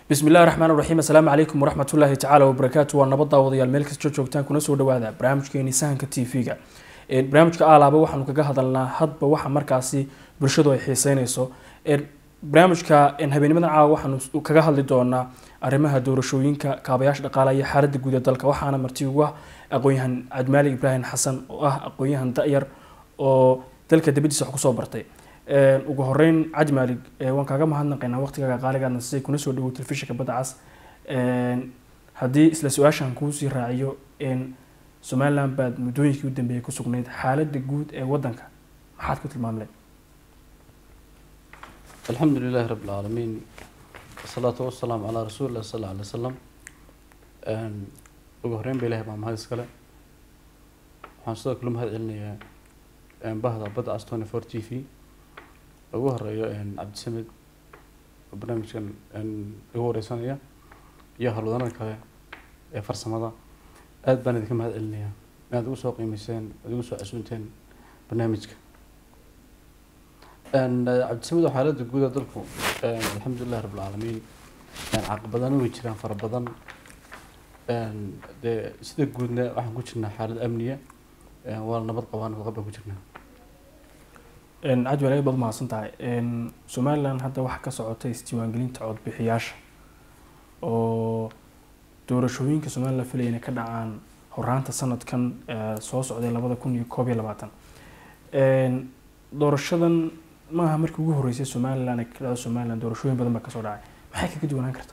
bismi illahi raxmaan raxiim assalaamu calaykum waraxmat ullaahi tacaala wabarakaatu waa nabad daawadayaal meel kasta joogtaan kuna soo dhawaada barnaamijkeeni sahanka t v-ga barnaamijka aalaaba waxaanu kaga hadalnaa hadba waxa markaasi bulshadu ay xiiseyneyso barnaamijka habeenimadan caawa waxaanu kaga hadli doonaa arrimaha doorashooyinka kaabayaasha dhaqaalaha iyo xaaladda guud ee dalka waxaana marti ugu ah aqoon-yahan cabdimaalik ibraahim xasan oo ah aqoon-yahan da-yar oo dalka dibadiisa wax kusoo bartay ugu horeyn cajmaalig waan kaaga mahadnaqaynaa waqtigaaga qaaligaadna siday kuna soo dhawow telefishinka badda cas haddii isla su-aashan kuusii raaciyo somaliland baad muddooyinkii u dambeeyay ku sugnayd xaaladda guud ee wadanka maxaad ku tilmaamleen alxamdu lilahi rabi lcaalamiin wasalaatu wasalaamu calaa rasuuli lah sal alay wasalam ugu horeyn ba ilahay baa mahad iskale waxaan sidoo kale mahad celinayaa bahda badda cas twenty four t v ugu horeeyo cabdisamed oo barnaamijkan igu wareysanaya iyo halwadanada kale ee farsamada aada baan idinka mahad celinayaa inaad igu soo qiimeyseen ad igu soo casuunteen barnaamijka cabdisamed oo xaaladda guuda dalku alxamdulilahi rabi lcaalamiin caqabadana way jiraan fara badan dee sida guudna waxaan ku jirnaa xaalad amniya waa nabad qabaa nabad qab baan ku jirnaa cajwal aad baad umahadsan tahay somaliland hadda waxaa ka socotay isdiiwaangelinta codbixiyaasha oo doorashooyinka somaliland filaya inay ka dhacaan horaanta sanadkan soo socday labada kun iyo koob iyo labaatan doorashadan maaha markii ugu horeysay somaliland ay ka dhacdo somaliland doorashooyin badan baa kasoo dhacay maxay kaga duwanaan karta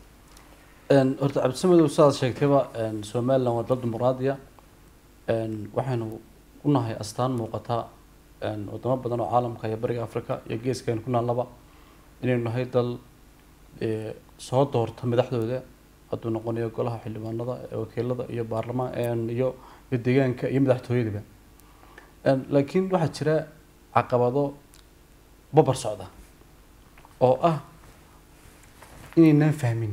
horta cabdisamedow sidaad sheegtayba somaliland waa dal dimuqraadiya waxaynu u nahay astaan muuqata wadamo badan oo caalamka iyo bariga africa iyo geeskaen ku naallaba inaynu nahay dal soo doorta madaxdooda hadduu noqonayo golaha xildhibaanada wakiilada iyo baarlamaan iyo iyo deegaanka iyo madaxtooyadaba laakiin waxaa jira caqabado babar socda oo ah inaynaan fahmin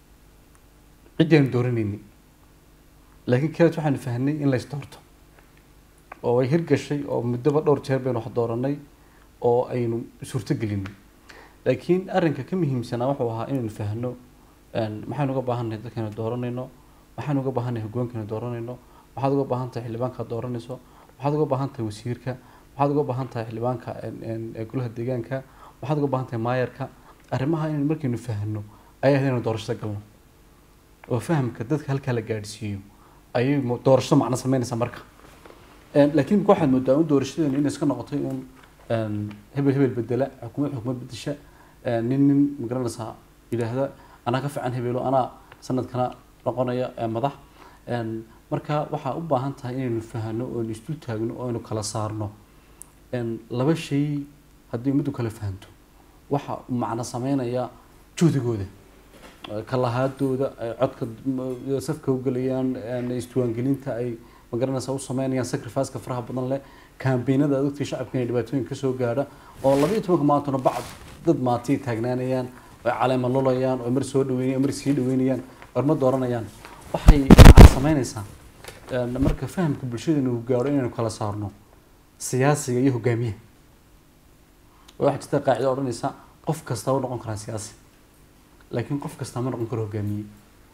ciddii aynu dooranayni laakiin kaleet waxaanu fahnay in lays doorto oo ay hirgashay oo muddoba dhowr jeer baynu wax dooranay oo aynu suurtogelinay laakiin arrinka ka muhiimsanaa wuxuu ahaa inaynu fahno maxaynu uga baahannahay dadkaynu dooranayno maxaynu uga baahannahay hogaankaynu dooranayno maxaad uga baahan tahay xildhibaankaad dooranayso maxaad uga baahan tahay wasiirka maxaad uga baahan tahay xildhibaanka golaha deegaanka maxaad uga baahan tahay maayarka arrimaha inaynu markaynu fahno ayay ahayd inaynu doorashada galno oo fahamka dadka halkaa la gaadhsiiyo ayay doorashada macno sameynaysaa marka laakiin imika waxaad moodaa un doorashadeenu inay iska noqotay un hebel hebel bedela xukumad xukumad bedesha nin nin magaranaysaa yidhaahda anaa ka fiican hebelo anaa sanadkana noqonaya madax marka waxaa u baahan tahay inaynu fahano oonu isdul taagno oo aynu kala saarno laba shay haddii ummaddu kala fahanto waxa macno sameynaya juhdigooda kalahaadooda codka safka ugelayaan isdiwaangelinta ay magaranaysa u sameynayaan sacrificeka faraha badan leh kambeynada dadkii shacabka inay dhibaatooyin kasoo gaadha oo labaiyo tobanka maantuna bacd dad maatay taagnaanayaan oo caleema lulayaan oo mar soo dhaweynayaan mar sii dhaweynayaan oo ma dooranayaan waxay macna sameynaysaa marka fahamka bulshadanu gaadho inaynu kala saarno siyaasiga iyo hogaamiyaha waxaa jirta qaacida odhanaysa qof kasta u noqon karaa siyaasi laakiin qof kasta ma noqon karo hogaamiye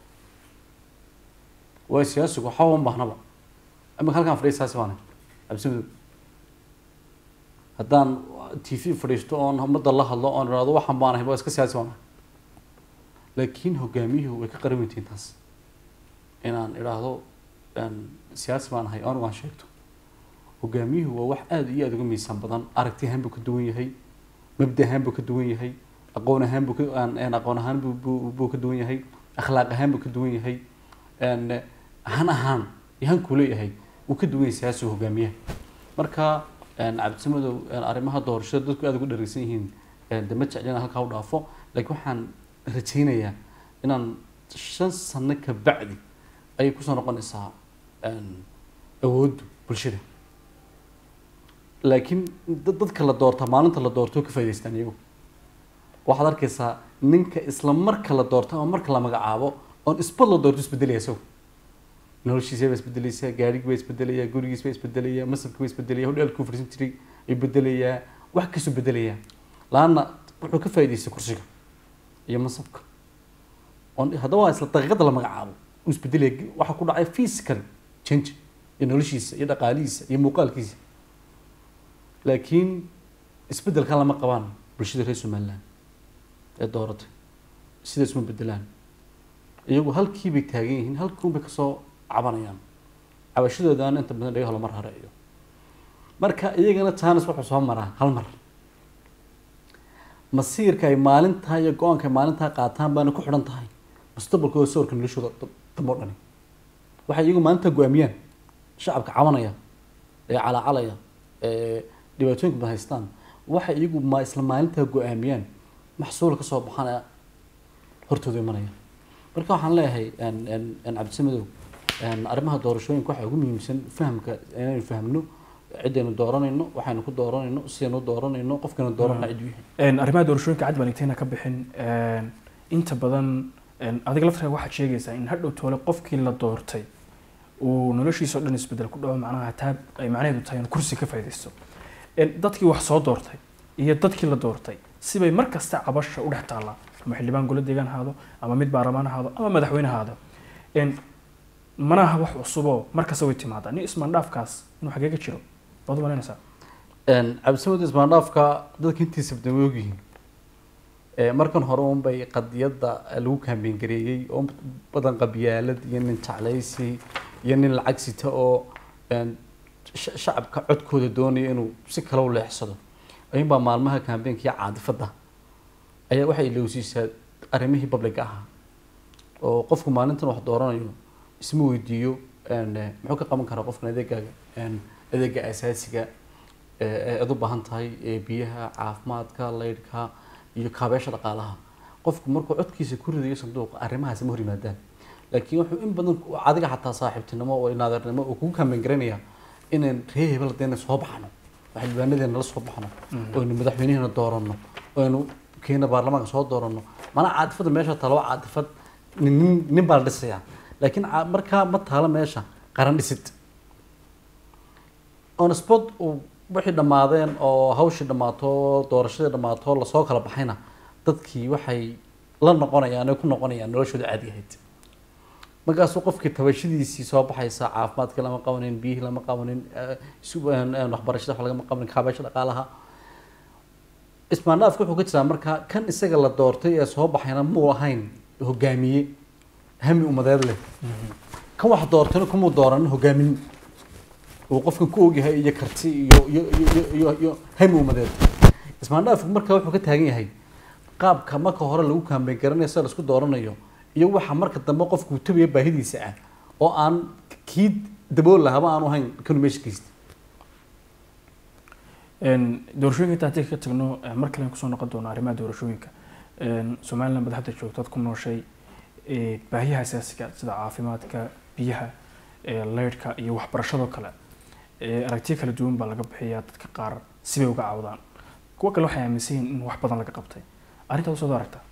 waayo siyaasigu waxba uma baahnaba imika halkaan fadhiya siyaasi baana cabsimadow haddaan t v fadhiisto oon ummadda la hadlo oon ihahdo waxaan baanahay waa iska siyaasi baanahay laakiin hogaamiyuhu way ka qaran weyntiin taas inaan idhaahdo siyaasi baan ahay anigu aan sheegto hogaamiyuhu waa wax aada iyo aada uga miisaan badan aragti ahaan buu ka duwan yahay mabda ahaan buu ka duwan yahay aqoon ahaan buu aqoon ahaan buu ka duwan yahay akhlaaq ahaan buu ka duwan yahay han ahaan yahankuu leeyahay uu ka duwan yahay siyaasiga hogaamiyaha marka cabdisamadow arrimaha doorashada dadku aada ugu dhareysan yihiin de ma jeclina halkaa u dhaafo laakiin waxaan rajaynayaa inaan shan sano ka bacdi ayay kusoo noqonaysaa awooddu bulshada laakiin dadka la doorta maalinta la doorto ka faa'idaystaan iyagu waxaad arkaysaa ninka isla marka la doorto ama marka la magacaabo oon isbad la doorto isbedelaya isagu noloshiisa baa isbedelaysaa gaadhigi baa isbedelayaa gurigiis baa isbedelayaa masabki baa isbedelaya hodheelkuu fadhiisan jiray ay bedelayaa wax kasoo bedelayaa laanna wuxuu ka faa'idaystay kursiga iyo masabka oon haddaba waa isla daqiiqada la magacaabo uu isbedelaya waxa ku dhacay physical change iyo noloshiisa iyo dhaqaalihiisa iyo muuqaalkiisa laakiin isbedelkan lama qabaan bulshada reer somaliland ee dooratay sida isma bedelaan iyagu halkii bay taagan yihiin halkuun bay kasoo cabanayaan cabashadoodaana inta badan dhagaha lomar hareeyo marka iyagana jaanis wuxuu soo maraa hal mar masiirka ay maalintaa iyo go-aanka ay maalintaa qaataan baana ku xidhan tahay mustaqbalkooda sawirka noloshooda damo dhani waxay iyagu maalintaa go-aamiyaan shacabka cabanaya ee calaacalaya ee dhibaatooyinka badan haystaan waxay iyagu ma isla maalintaa go-aamiyaan maxsuul ka soo baxana hortooda imanaya marka waxaan leeyahay cabdisamadow arrimaha doorashooyinka waxaa ugu muhiimsan fahamka inaynu fahmno ciddaynu dooranayno waxaynu ku dooranayno sidaynu u dooranayno qofkaynu dooranayno cidduu yahay arrimaha doorashooyinka cad baan intayna ka bixin inta badan adiga laftirka waxaad sheegaysaa in hadhow toole qofkii la doortay uu noloshiisa o dhan isbedel ku dhaco macnaha taa ay macnaheedu tahay in kursi ka faaidaysto dadkii wax soo doortay iyo dadkii la doortay sibay mar kasta cabasha u dhex taallaa ama xildhibaan golo deegaan ahaado ama mid baarlamaan ahaado ama madaxweyne ahaado manaha wax cusuboo markasta way timaadaa nin ismaandhaafkaas inuu xagee ka jiro baad u malaynaysaa cabdisamad ismaandhaafka dadka intiisa badan way ogyihiin markan hore un bay qadiyadda lagu kaambeyn gareeyey oo badan qabyaalad iyo nin jeclaysi iyo nin lacag sita oo shacabka codkooda doonaya inuu si kale u leexsado ayuunbaa maalmaha kaambeenka iyo caadifadda ayaa waxay ilowsiisaa arrimihii publica ahaa oo qofku maalintan wax dooranayo isma weydiiyo muxuu ka qaban karaa qofkan adeegaaga adeega asaasiga eed u baahan tahay biyaha caafimaadka laydhka iyo kaabeesha dhaqaalaha qofku markuu codkiisa ku ridayo sanduuqa arrimahaasi ma hor yimaadaan laakiin wuxuu in badan adiga xataa saaxiibtinimo oo naadeernimo uu kugu kaambeyn garanaya inaan ree hebel hadeena soo baxno xildhibaanadeena la soo baxno oynu madaxweynaheena dooranno oynu keena baarlamaanka soo dooranno mana caatifada meesha taalo waa caatifad nin nin baa la dhisayaa laakiin markaa ma taalo meesha qaran dhisid on spot uu wixii dhammaadeen oo hawshii dhammaato doorashadii dhammaato lasoo kala baxayna dadkii waxay la noqonayaan ay ku noqonayaan noloshooda caadi ahayd markaasuu qofkii tabashadiisii soo baxaysa caafimaadkii lama qabanin biyihii lama qabanin waxbarashada wax lagama qabanin kaabeesha dhaqaalaha ismaandhaafka wuxuu ka jiraa marka kan isaga la doortay ee soo baxayna muu ahayn hogaamiye hami umadeed leh kan wax doortayna kumuu dooranin hogaamin uu qofkan ku ogyahay iyo karti iyo iyo iyo iyo iyo hami umadeed ismaandhaafku marka wuxuu ka taagan yahay qaabka marka hore lagu kaambeyn garanayo sida laisku dooranayo iyo waxa marka dambe qofku tabaya baahidiisa ah oo aan kii dabool lahaba aanu ahayn kanu meesha geysta doorashooyinka inta haddii ka tagno mar kale kusoo noqon doono arrimaha doorashooyinka somaliland bad hadda joogto ad ku nooshay baahiyaha asaasiga sida caafimaadka biyaha leyrhka iyo waxbarashadoo kale aragtiyo kala duwan baa laga bixiyaa dadka qaar sibay uga caawdaan kuwa kale waxay aaminsan yihin in wax badan laga qabtay arrintaad usoo aragtaa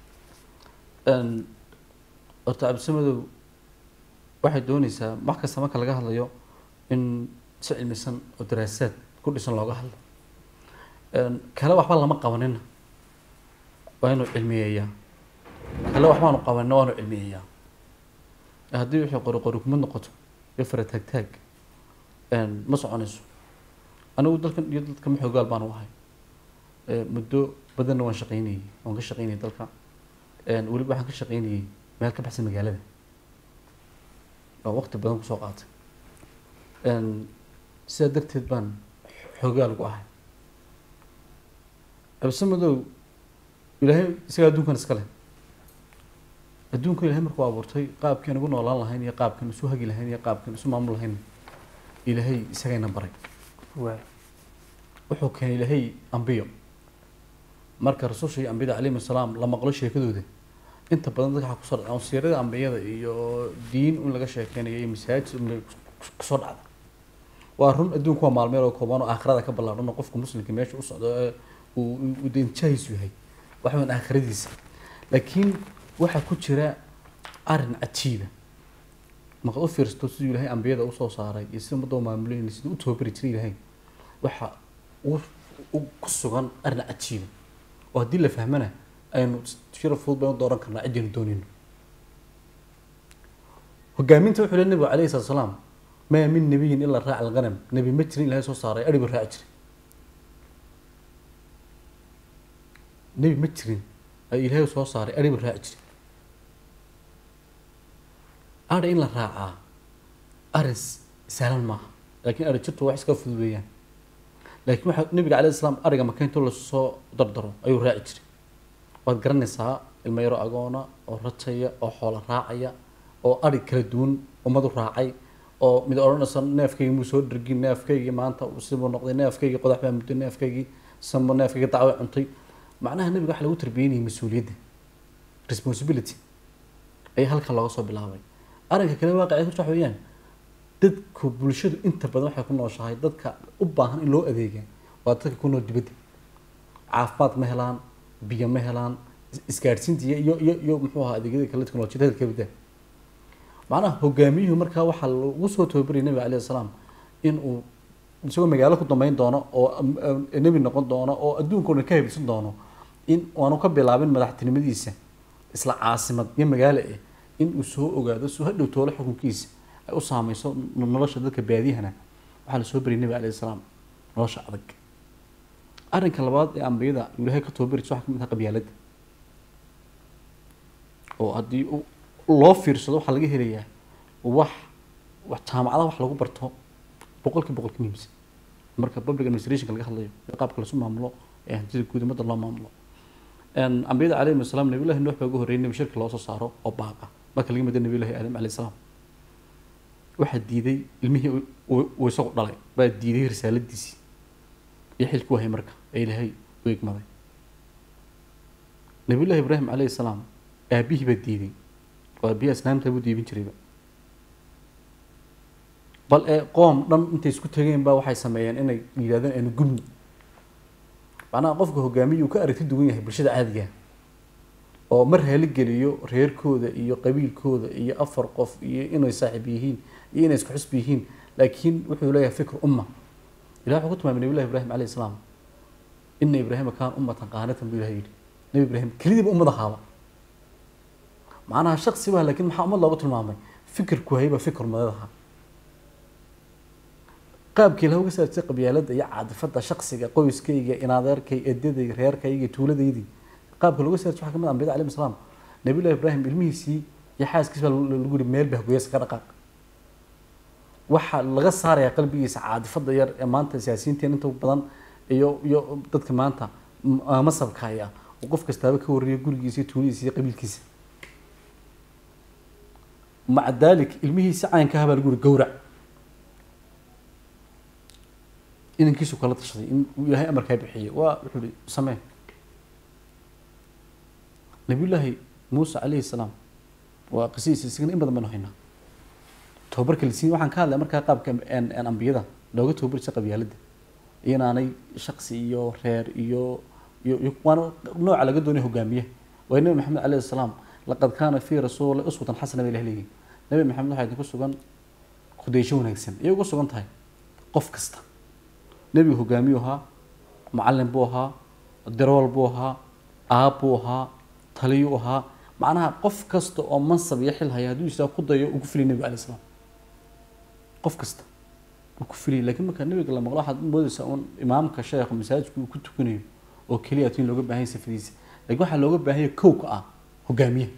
horta cabdisamadow waxay dooneysaa wax kasta marka laga hadlayo in si cilmisan oo daraasaad ku dhisan looga hadlo kale waxba lama qabanina waa inuu cilmiyeeyaa kale waxbaanu qabanina waanu cilmiyeeyaa haddii wixii qori qori kuma noqoto iyo fara taag taag ma soconayso anigu dalkan iyo dadka maxoogaal baan u ahay muddo badanna waan shaqeynayay waan ka shaqeynayay dalka weliba waxaan ka shaqeynayay meel ka baxsan magaalada oo waqti badan kusoo qaatay sidaa darteed baan xoogaal ugu ahay absamadow ilaahay isagaa adduunkan iska leh adduunkan ilahay markuu abuurtay qaabkeen ugu noolaan lahayn iyo qaabkeen isu hagi lahayn iyo qaabkeen isu maamul lahayn ilaahay isagayna baray wuxuu keenay ilaahay ambiyo marka rasuusha iyo ambiyada calayhim asalaam la maqlo sheekadooda inta badan dadka waxaa kusoo dhacda wasiirada ambiyada iyo diin in laga sheekeynayo iyo masaajid unbay kusoo dhacda waa run adduunku waa maalmeel oo kooban oo aakhirada ka ballaadhan oo qofka muslimka meesha u socdo ee uu deinjahiisu yahay waxa weyn aakhiradiisa laakiin waxaa ku jira arrin cajiiba markaad u fiirsato siduu ilaahay ambiyada usoo saaray iyo sida ummadda u maamulayna siduu u tababari jiray ilaahay waxa u ku sugan arrin cajiiba oo haddii la fahmana aynu shira fudud baynu dooran karnaa ciddaynu doonayno hogaaminta wuxuu le nabigu calayhi salatu salaam maa min nabiyin ilaa raaca alghanam nebi ma jirin ilahay soo saaray adhibu raaci jiray nebi ma jirin ay ilaahay soo saaray adhibu raaci jiray adha in la raacaa arrin sahlan maaha laakiin adhi jirtu wax iska fudud weeyaan laakiin waxaa nabiga calayhi salaam ariga maka intuu lasoo dardaro ayuu raaci jiray waad garanaysaa ilmo yaro agoona oo rajaya oo xoolo raacaya oo ari kala duwan ummadu raacay oo mid odhanaysa neefkaygii muu soo dhergin neefkaygii maanta sibuu noqday neefkaygii qodax baa muddo neefkaygii samo neefkaygii dacwo cuntay macnaha nabiga waxa lagu tarbiyanayay mas-uuliyadda responsibility ayaa halkan looga soo bilaabay arrinka kale waaqicay horta waxa weeyaan dadku bulshadu inta badan waxay ku nooshahay dadka u baahan in loo adeega waa dadka ku nool dibadda caafimaad ma helaan biyo ma helaan isgaadhsiinta iyo iyo iyo iyo muxuu ahaa adeegyada kale teknolojiyada hadalka bidda macnaha hogaamiyuhu markaa waxaa lagu soo tababarayay nabiga calayhi salaam in uu isagoo magaalo ku dambeyn doono oo nebi noqon doono oo adduunka o dhan ka haybsan doono in aanu ka bilaabin madaxtinimadiisa isla caasimad iyo magaalo eh in uu soo ogaado soo hadhow toolo xukunkiisa ay u saameyso nolosha dadka baadiyahana waxaa la soo bariyay nabiga calayhi salaam nolosha adag arrinka labaad ee ambiyada ilaahay ka tababaraysa waxaa ka mid ah qabyaaladda oo haddii loo fiirsado waxaa laga helayaa wax wax jaamacadaha wax lagu barto boqolkii boqol ka muhiimsan marka public administrationka laga hadlayo ee qaabka lasu maamulo ee hantida guud ummadda loo maamulo ambiyada calayhim asalaam nabiyullahi nuux baa ugu horreeyay nebi shirki loo soo saaro oo baaqa marka laga mada nabiyullahi aadam calayhi salaam waxaa diiday ilmihii uu isagu dhalay baa diiday risaaladiisii iyo xilku wahay marka ee ilaahay u egmaday nabiyullahi ibraahim calayhi salaam aabihii baa diiday oo aabihii asnaamta buu diibin jirayba bal ee qoom dhan intay isku tageen baa waxay sameeyeen inay yidhahdeen aynu gubni macnaha qofka hogaamiya uu ka aragti duwan yahay bulshada caadiga oo mar haligeliyo reerkooda iyo qabiilkooda iyo afar qof iyo inay saaxiib yihiin iyo inay isku xusbi yihiin laakiin wuxuu leeyahay fikr umma ilah wuxuu ku tilmaamay nabillahi ibrahim calayhi salaam ina ibraahima kaana ummatan qaanatan buu ilahay yidhi nabi ibraahim kelidiiba ummad ahaaba macnaha shaksi baa laakiin maxaa ummad loogu tilmaamay fikirku hayba fikr umadeed ahaa qaabkii laha uga saartay qabyaalada iyo caadifada shaksiga qoyskayga inadeerkay edaday reerkayga tuuladaydii qaabka looga saartay waxaa kamid ah ambiyada calayhi salaam nabiyullahi ibraahim ilmihiisii iyo xaaskiisa baa lagu yihi meel bahgoyasa ka dhaqaaq waxaa laga saarayaa qalbigiisa caadifada yar ee maanta siyaasiyiinteen inta badan iyo iyo dadka maanta masabkaya oo qof kastaaba ka warriyo gurigiisa iyo tuuladiisa iyo qabiilkiisa maca dalik ilmihiisi caynka ah baa lagu yihi gowrac inankiisu kala tashaday in uu ilaahay amarkaa bixiyay waa wuxuu ihi samee nabiyullaahi muuse calayhi salaam waa qisadiisa isagana in badan baynu haynaa tababarka la siiyey waxaan ka hadlaya markaa qaabka ambiyada looga tababarisa qabyaaladda inaanay shaksi iyo reer iyo iyo iyo waana nooca laga doonay hogaamiye waa nabi maxamed calayhi salaam laqad kaana fii rasuuli uswatan xasana bay ilah leeyihin nabi maxamed waxaa idinku sugan kudaysho wanaagsan iyay ugu sugan tahay qof kasta nebigu hogaamiyu ahaa macalin buu ahaa darool buu ahaa aab buu ahaa taliyuu ahaa macnaha qof kasta oo mansab iyo xil haya hadduu isaa ku dayo uu ku filay nebiga alay slam qof kasta uu ku filay lakiin marka nebiga la maqlo waxaad moodaysaa un imaamka sheekha masaajidku uu ku tukanayo oo keliya in looga baahan yahay safadiisa lakiin waxaa looga baahan yahay kowka ah hogaamiyaha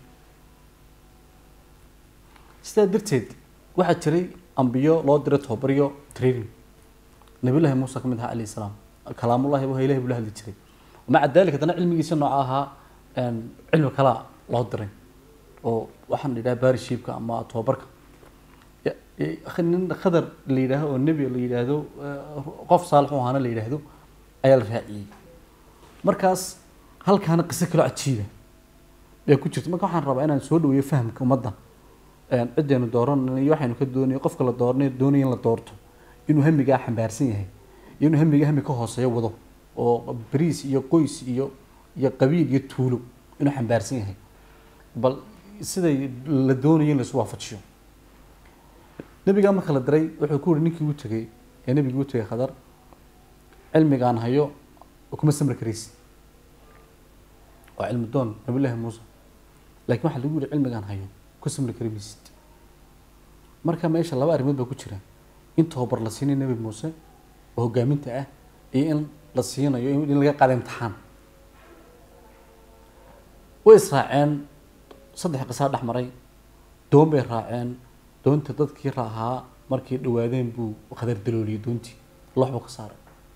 sidaa darteed waxaa jiray ambiyo loo diray tobabaryo training nabiyullahi muuse ka mid ahaa calayhi salaam kalaamullahi waa ilahi buu la hadli jiray maca dalika haddana cilmigiisa nooca ahaa cilmi kalaa loo diray oo waxaan yidhaha barishiibka ama tobabarka nin khadar la yidhaaho oo nebi la yidhaahdo qof saalix u ahaana la yidhaahdo ayaa la raaciyey markaas halkaana qiso kaloo cajiiba ee ku jirta marka waxaan rabaa inaan soo dhaweeyo fahamka ummadda ciddaynu dooranay waxaynu ka doonay qofka la dooranayo doonaya in la doorto inuu hamigaa xambaarsan yahay iyo inuu hamiga hami ka hooseeyo wado oo bariis iyo qoys iyo iyo qabiil iyo tuulo inuu xambaarsan yahay bal siday la doonayo in laisu waafajiyo nabigaa marka la diray wuxuu ku yihi ninkii u tegay ee nabigii u tegay khadar cilmigaan hayo kuma samri karaysi waa cilmi doon nabiyullaahi muuse laakiin waxaa lagu yihi cilmigaan hayo ku samri kari maysid marka meesha laba arrimood baa ku jira in tababar la siinayo nebi muuse oo hogaaminta ah iyo in la siinayo in laga qaado imtixaan way israaceen saddex qisaa dhex maray doon bay raaceen doonta dadkii raahaa markay dhawaadeen buu khadar dalooliyey doontii loox buu ka saaray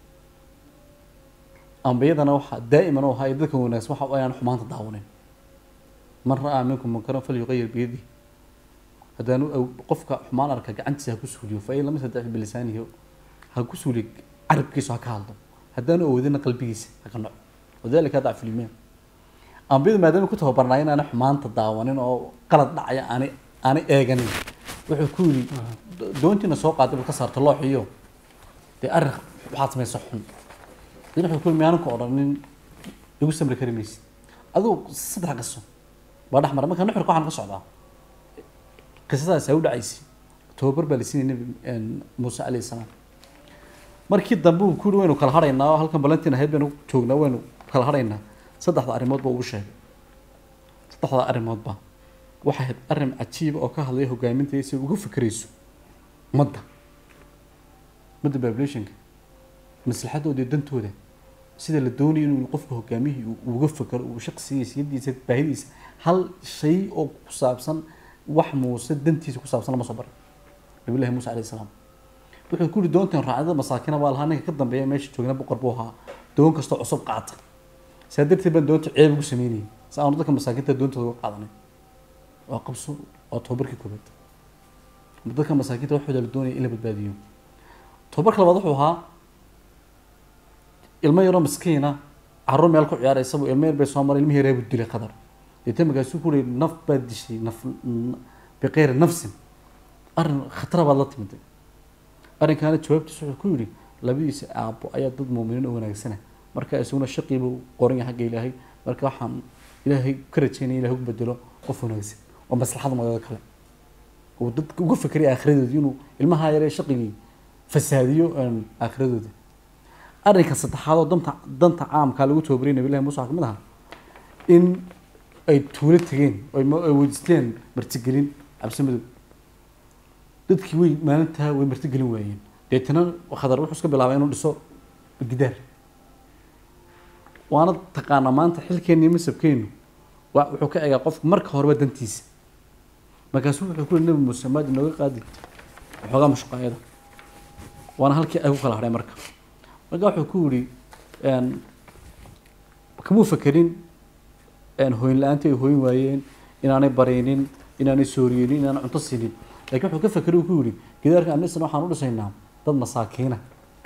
ambiyadana waxaa daa'iman u ahaa ee dadka wanaagsan waxa ayaan xumaanta daawanin man ra'aa minkum munkaran falyuqayir biyadihi haddaanu qofka xumaan arka gacantiisa ha ku suuliyo fa in lam yastadic bilisaanihi ha ku suuliyo carabkiisa ha ka hadlo haddaanu awoodina qalbigiisa ha ka noco wadalika dacfu limaan ambiyadu maadaama ku tababarnaa inaana xumaanta daawanin oo qalad dhacaya aanay aanay eeganin wuxuu ku yidhi doontiina soo qaaday buu ka saarta looxiyo dee arrin waxaad samaysa xun dan wuxuu ku yidhi miyaanan ku odhanin igu samri kari maysid adigu saddex qiso baa dhex mara marka nuxurka waxaan ka socdaa qisadaas ay u dhacaysay tababar baa la siinay nebi muuse calayhi salaam markii dambe uu ku yidhi waynu kala hadhaynaa oo halkan balantiin ahayd baynu joognaa waynu kala hadhaynaa saddexda arrimoodba uu sheegay saddexda arrimoodba waxay ahayd arrin cajiiba oo ka hadlaya hogaaminta si uga fikerayso ummadda ummadda populationka maslaxadooda iyo dantooda sida la doonayo inuu qofka hogaamiyihii uga fikero uu shaqsigiisa yadiisa baahidiisa hal shay oo ku saabsan wax muuse dantiisa ku saabsan lama soo barin nabilahi muuse calayhi salaam wuxuu ku yihi doontan raacdada masaakina waa lahaa ninka ka dambeeya meesha joogna boqor buu ahaa doon kastoo cusub qaata saa darteed baan doonta ceeb ugu sameynayay si aanu dadka masaakiinta doontooda uga qaadanay waa qabso waa tobabarkii koobaad dadka masaakiinta waxooda la doonaya in la badbaadiyo tobabarka labaad wuxuu ahaa ilmo yaroo miskiina carruur meel ku ciyaaraysa buu ilmo yar bay soo maray ilmihii reebu dilay qadar deetna markaasuu ku leeyay naf baad dishay naf biqeyri nafsin arrin khatara baad la timiday arrinkaana jawaabtiisa wuxuu ku yidhi labadiisa aabbo ayaa dad muuminiin oo wanaagsana marka isaguna shaqii buu qoran yahay xagga ilaahay marka waxaan ilaahay ka rajeynaya ilahay ugu bedelo qof wanaagsan oo maslaxada madada kale uu dadka uga fekeray aakhiradoodii inuu ilmaha yaree shaqigii fasaadiyo aakhiradoodii arrinka saddexaad oo danta danta caamkaa lagu tababariyay nabilahi muuse waxaa ka mid ahaa in ay tuulo tegeen ay weydiisteen martigelin cabsi madow dadkii way maalintaa way martigelin waayeen deetana khadar wuxuu iska bilaabay inuu dhiso gidaar waana taqaanaa maanta xilkeena iyo masabkeenu wa wuxuu ka egaa qofka marka horeba dantiisa markaasu wuxuu ku yihi nabi muuse maad inooga qaadi waxoogaa mashqaayada waana halkii ay ku kala hadhay marka marka wuxuu ku yihi kamuu fakerin hooyin la-aantii ay hooyin waayeen inaanay baraynin inaanay sooriyeynin inaanay cunto siinin lakiin wuxuu ka fakeray uu ku yihi gidaarka anisana waxaan u dhisaynaa dad masaakiina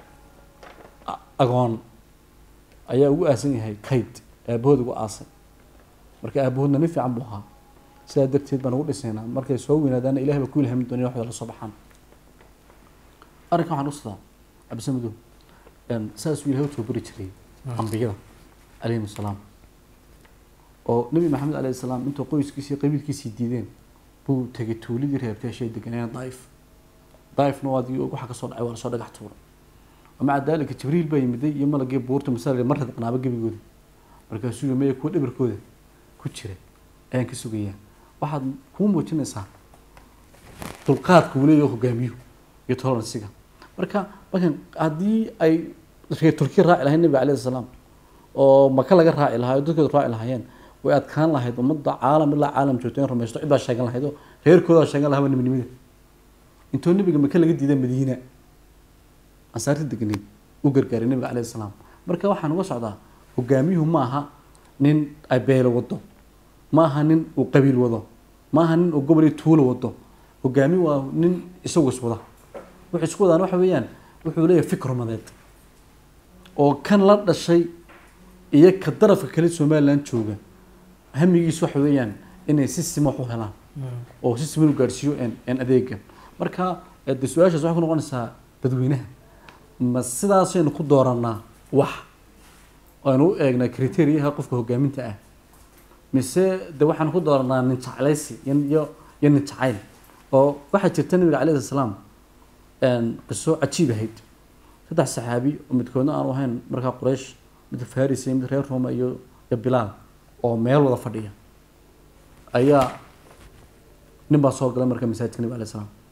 agoon ayaa ugu aasan yahay kayd aabahood ugu aasay marka aabahoodna nin fiican buu ahaa sidaa darteed baan ugu dhisaynaa markay soo weynaadaana ilahay baa ku ilhamin doona waxda la soo baxaan arrinkan waxaan usadaa cabdise madow saasuu ilahay u tababari jiray ambiyada calayhim assalaam oo nabi maxamed calayhi salaam intuu qoyskiisii qabiilkiisii diideen buu tegay tuuladii reebteeshay deganeen daaif daaifna waa waxa kasoo dhacay waa lasoo dhagax tuuray maca daalika jibriil baa yimiday iyo malagii buurta masaaliga mar radqnaaba gebigooda markaasuu yii maya kuwa dhibirkooda ku jira ayaan ka sugayaa waxaad kuu muujinaysaa dulqaadka uu leeyaho hogaamiyuhu iyo toleransiga marka markan haddii ay reer turkiya raaci lahayn nabiga calayhi salaam oo maka laga raaci lahaa oo dadkooda raaci lahaayeen way adkaan lahayd ummadda caalam ilaa caalam joogto in rumaysto cid baa sheegan lahayd oo reerkoodaa sheegan lahaa nabinimada intoo nabiga maka laga diida madiina ansaarta degneed u gargaaray nabiga calayhi salaam marka waxaan uga socdaa hogaamiyuhu ma aha nin ay beelo wado ma aha nin uu qabiil wado ma aha nin uu gobol iyo tuulo wado hogaami waa nin isagu iswada wuxuu isku wadaan waxa weeyaan wuxuu leeyahay fikr umadeed oo kan la dhashay iyo ka darafka kale somaliland jooga hamigiisu waxa weeyaan inay si sima wax u helaan oo si siman u gaadhsiiyo n adeega marka de su-aashaas waxay ku noqonaysaa dadweynaha ma sidaasaynu ku dooranaa wax aynu u eegnaa criteriyaha qofka hogaaminta ah mise de waxaan ku dooranaa nin jeclaysi iyo iyo nin jacayl oo waxaa jirta nabiga calayhi salaam qiso cajiib ahayd saddex saxaabi oo midkoodna aanu ahayn markaa quraysh mid faris iyo mid reer roma iyo iyo bilaal oo meel wada fadhiya ayaa nin baa soo galay marka masaajidka nabiga alayhi salaam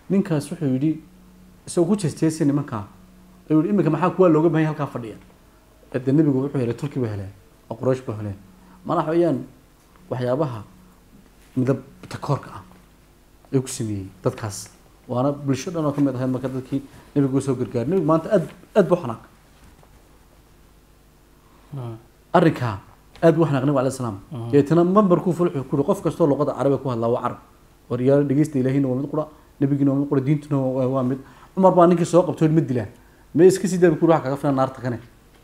ninkaas wuxuu yidhi isagoo ku jeesteesay nimankaa ayuu yidhi iminka maxaa kuwaa looga baahan yahay halkaa fadhiya ee dee nebigu wuxuu helay turki buu helay oo quraysh buu helay mana waxa weeyaan waxyaabaha midab takoorka ah ayuu ku sameeyey dadkaas waana bulsho dhan oo ka mid ahayd marka dadkii nebigu u soo gargaaray nebigu maanta aad aad buu xanaaq arrinkaa aad buu xanaaq nebigu alayhi salaam deetana mambarkuu fulxu ku qof kastoo luqada carabiga ku hadlaa waa carab war yaa dhegeysta ilaahina waa mid qura nebigina waa mid qura diintuna waa waa mid cumar baa ninkii soo qabtay ma dilaan ma iska sii daabi kuri wax kaga filan naarta kane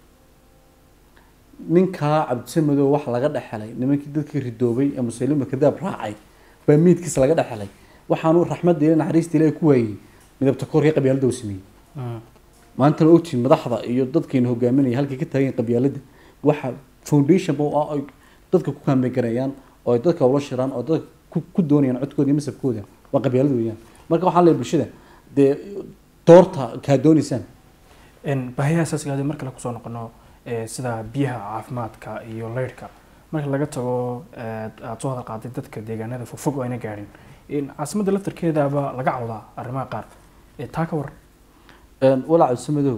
ninkaa cabdisamedow wax laga dhexelay nimankii dadkii ridoobay ee muslimiinta kadaab raacay baa miidkiisa laga dhexelay waxaanu raxmadda ilahi naxariista ilahi ku waayey midabta koorkii qabyaalada uu sameeyey maantana ogtiin madaxda iyo dadkeena hogaaminaya halkay ka taagan qabyaalada waxa foundation ba ah ay dadka ku kaambegarayaan oo ay dadka ula shiraan oo dadka ku- ku doonayaan codkooda iyo masabkooda waa qabyaalada weeyaan marka waxaan leeyahay bulshada dee doorta kaa doonaysaan baahiyaha asaasiga haddii mar kale kusoo noqono ee, sida biyaha caafimaadka iyo leyrhka marka laga tago ee, aad soo hadal qaaday dadka deegaanada fogfog oo ayna gaadhin in caasimadda laftarkeedaba laga cawdaa arrimaha qaar ee, taa ka war walaac cabdisamedow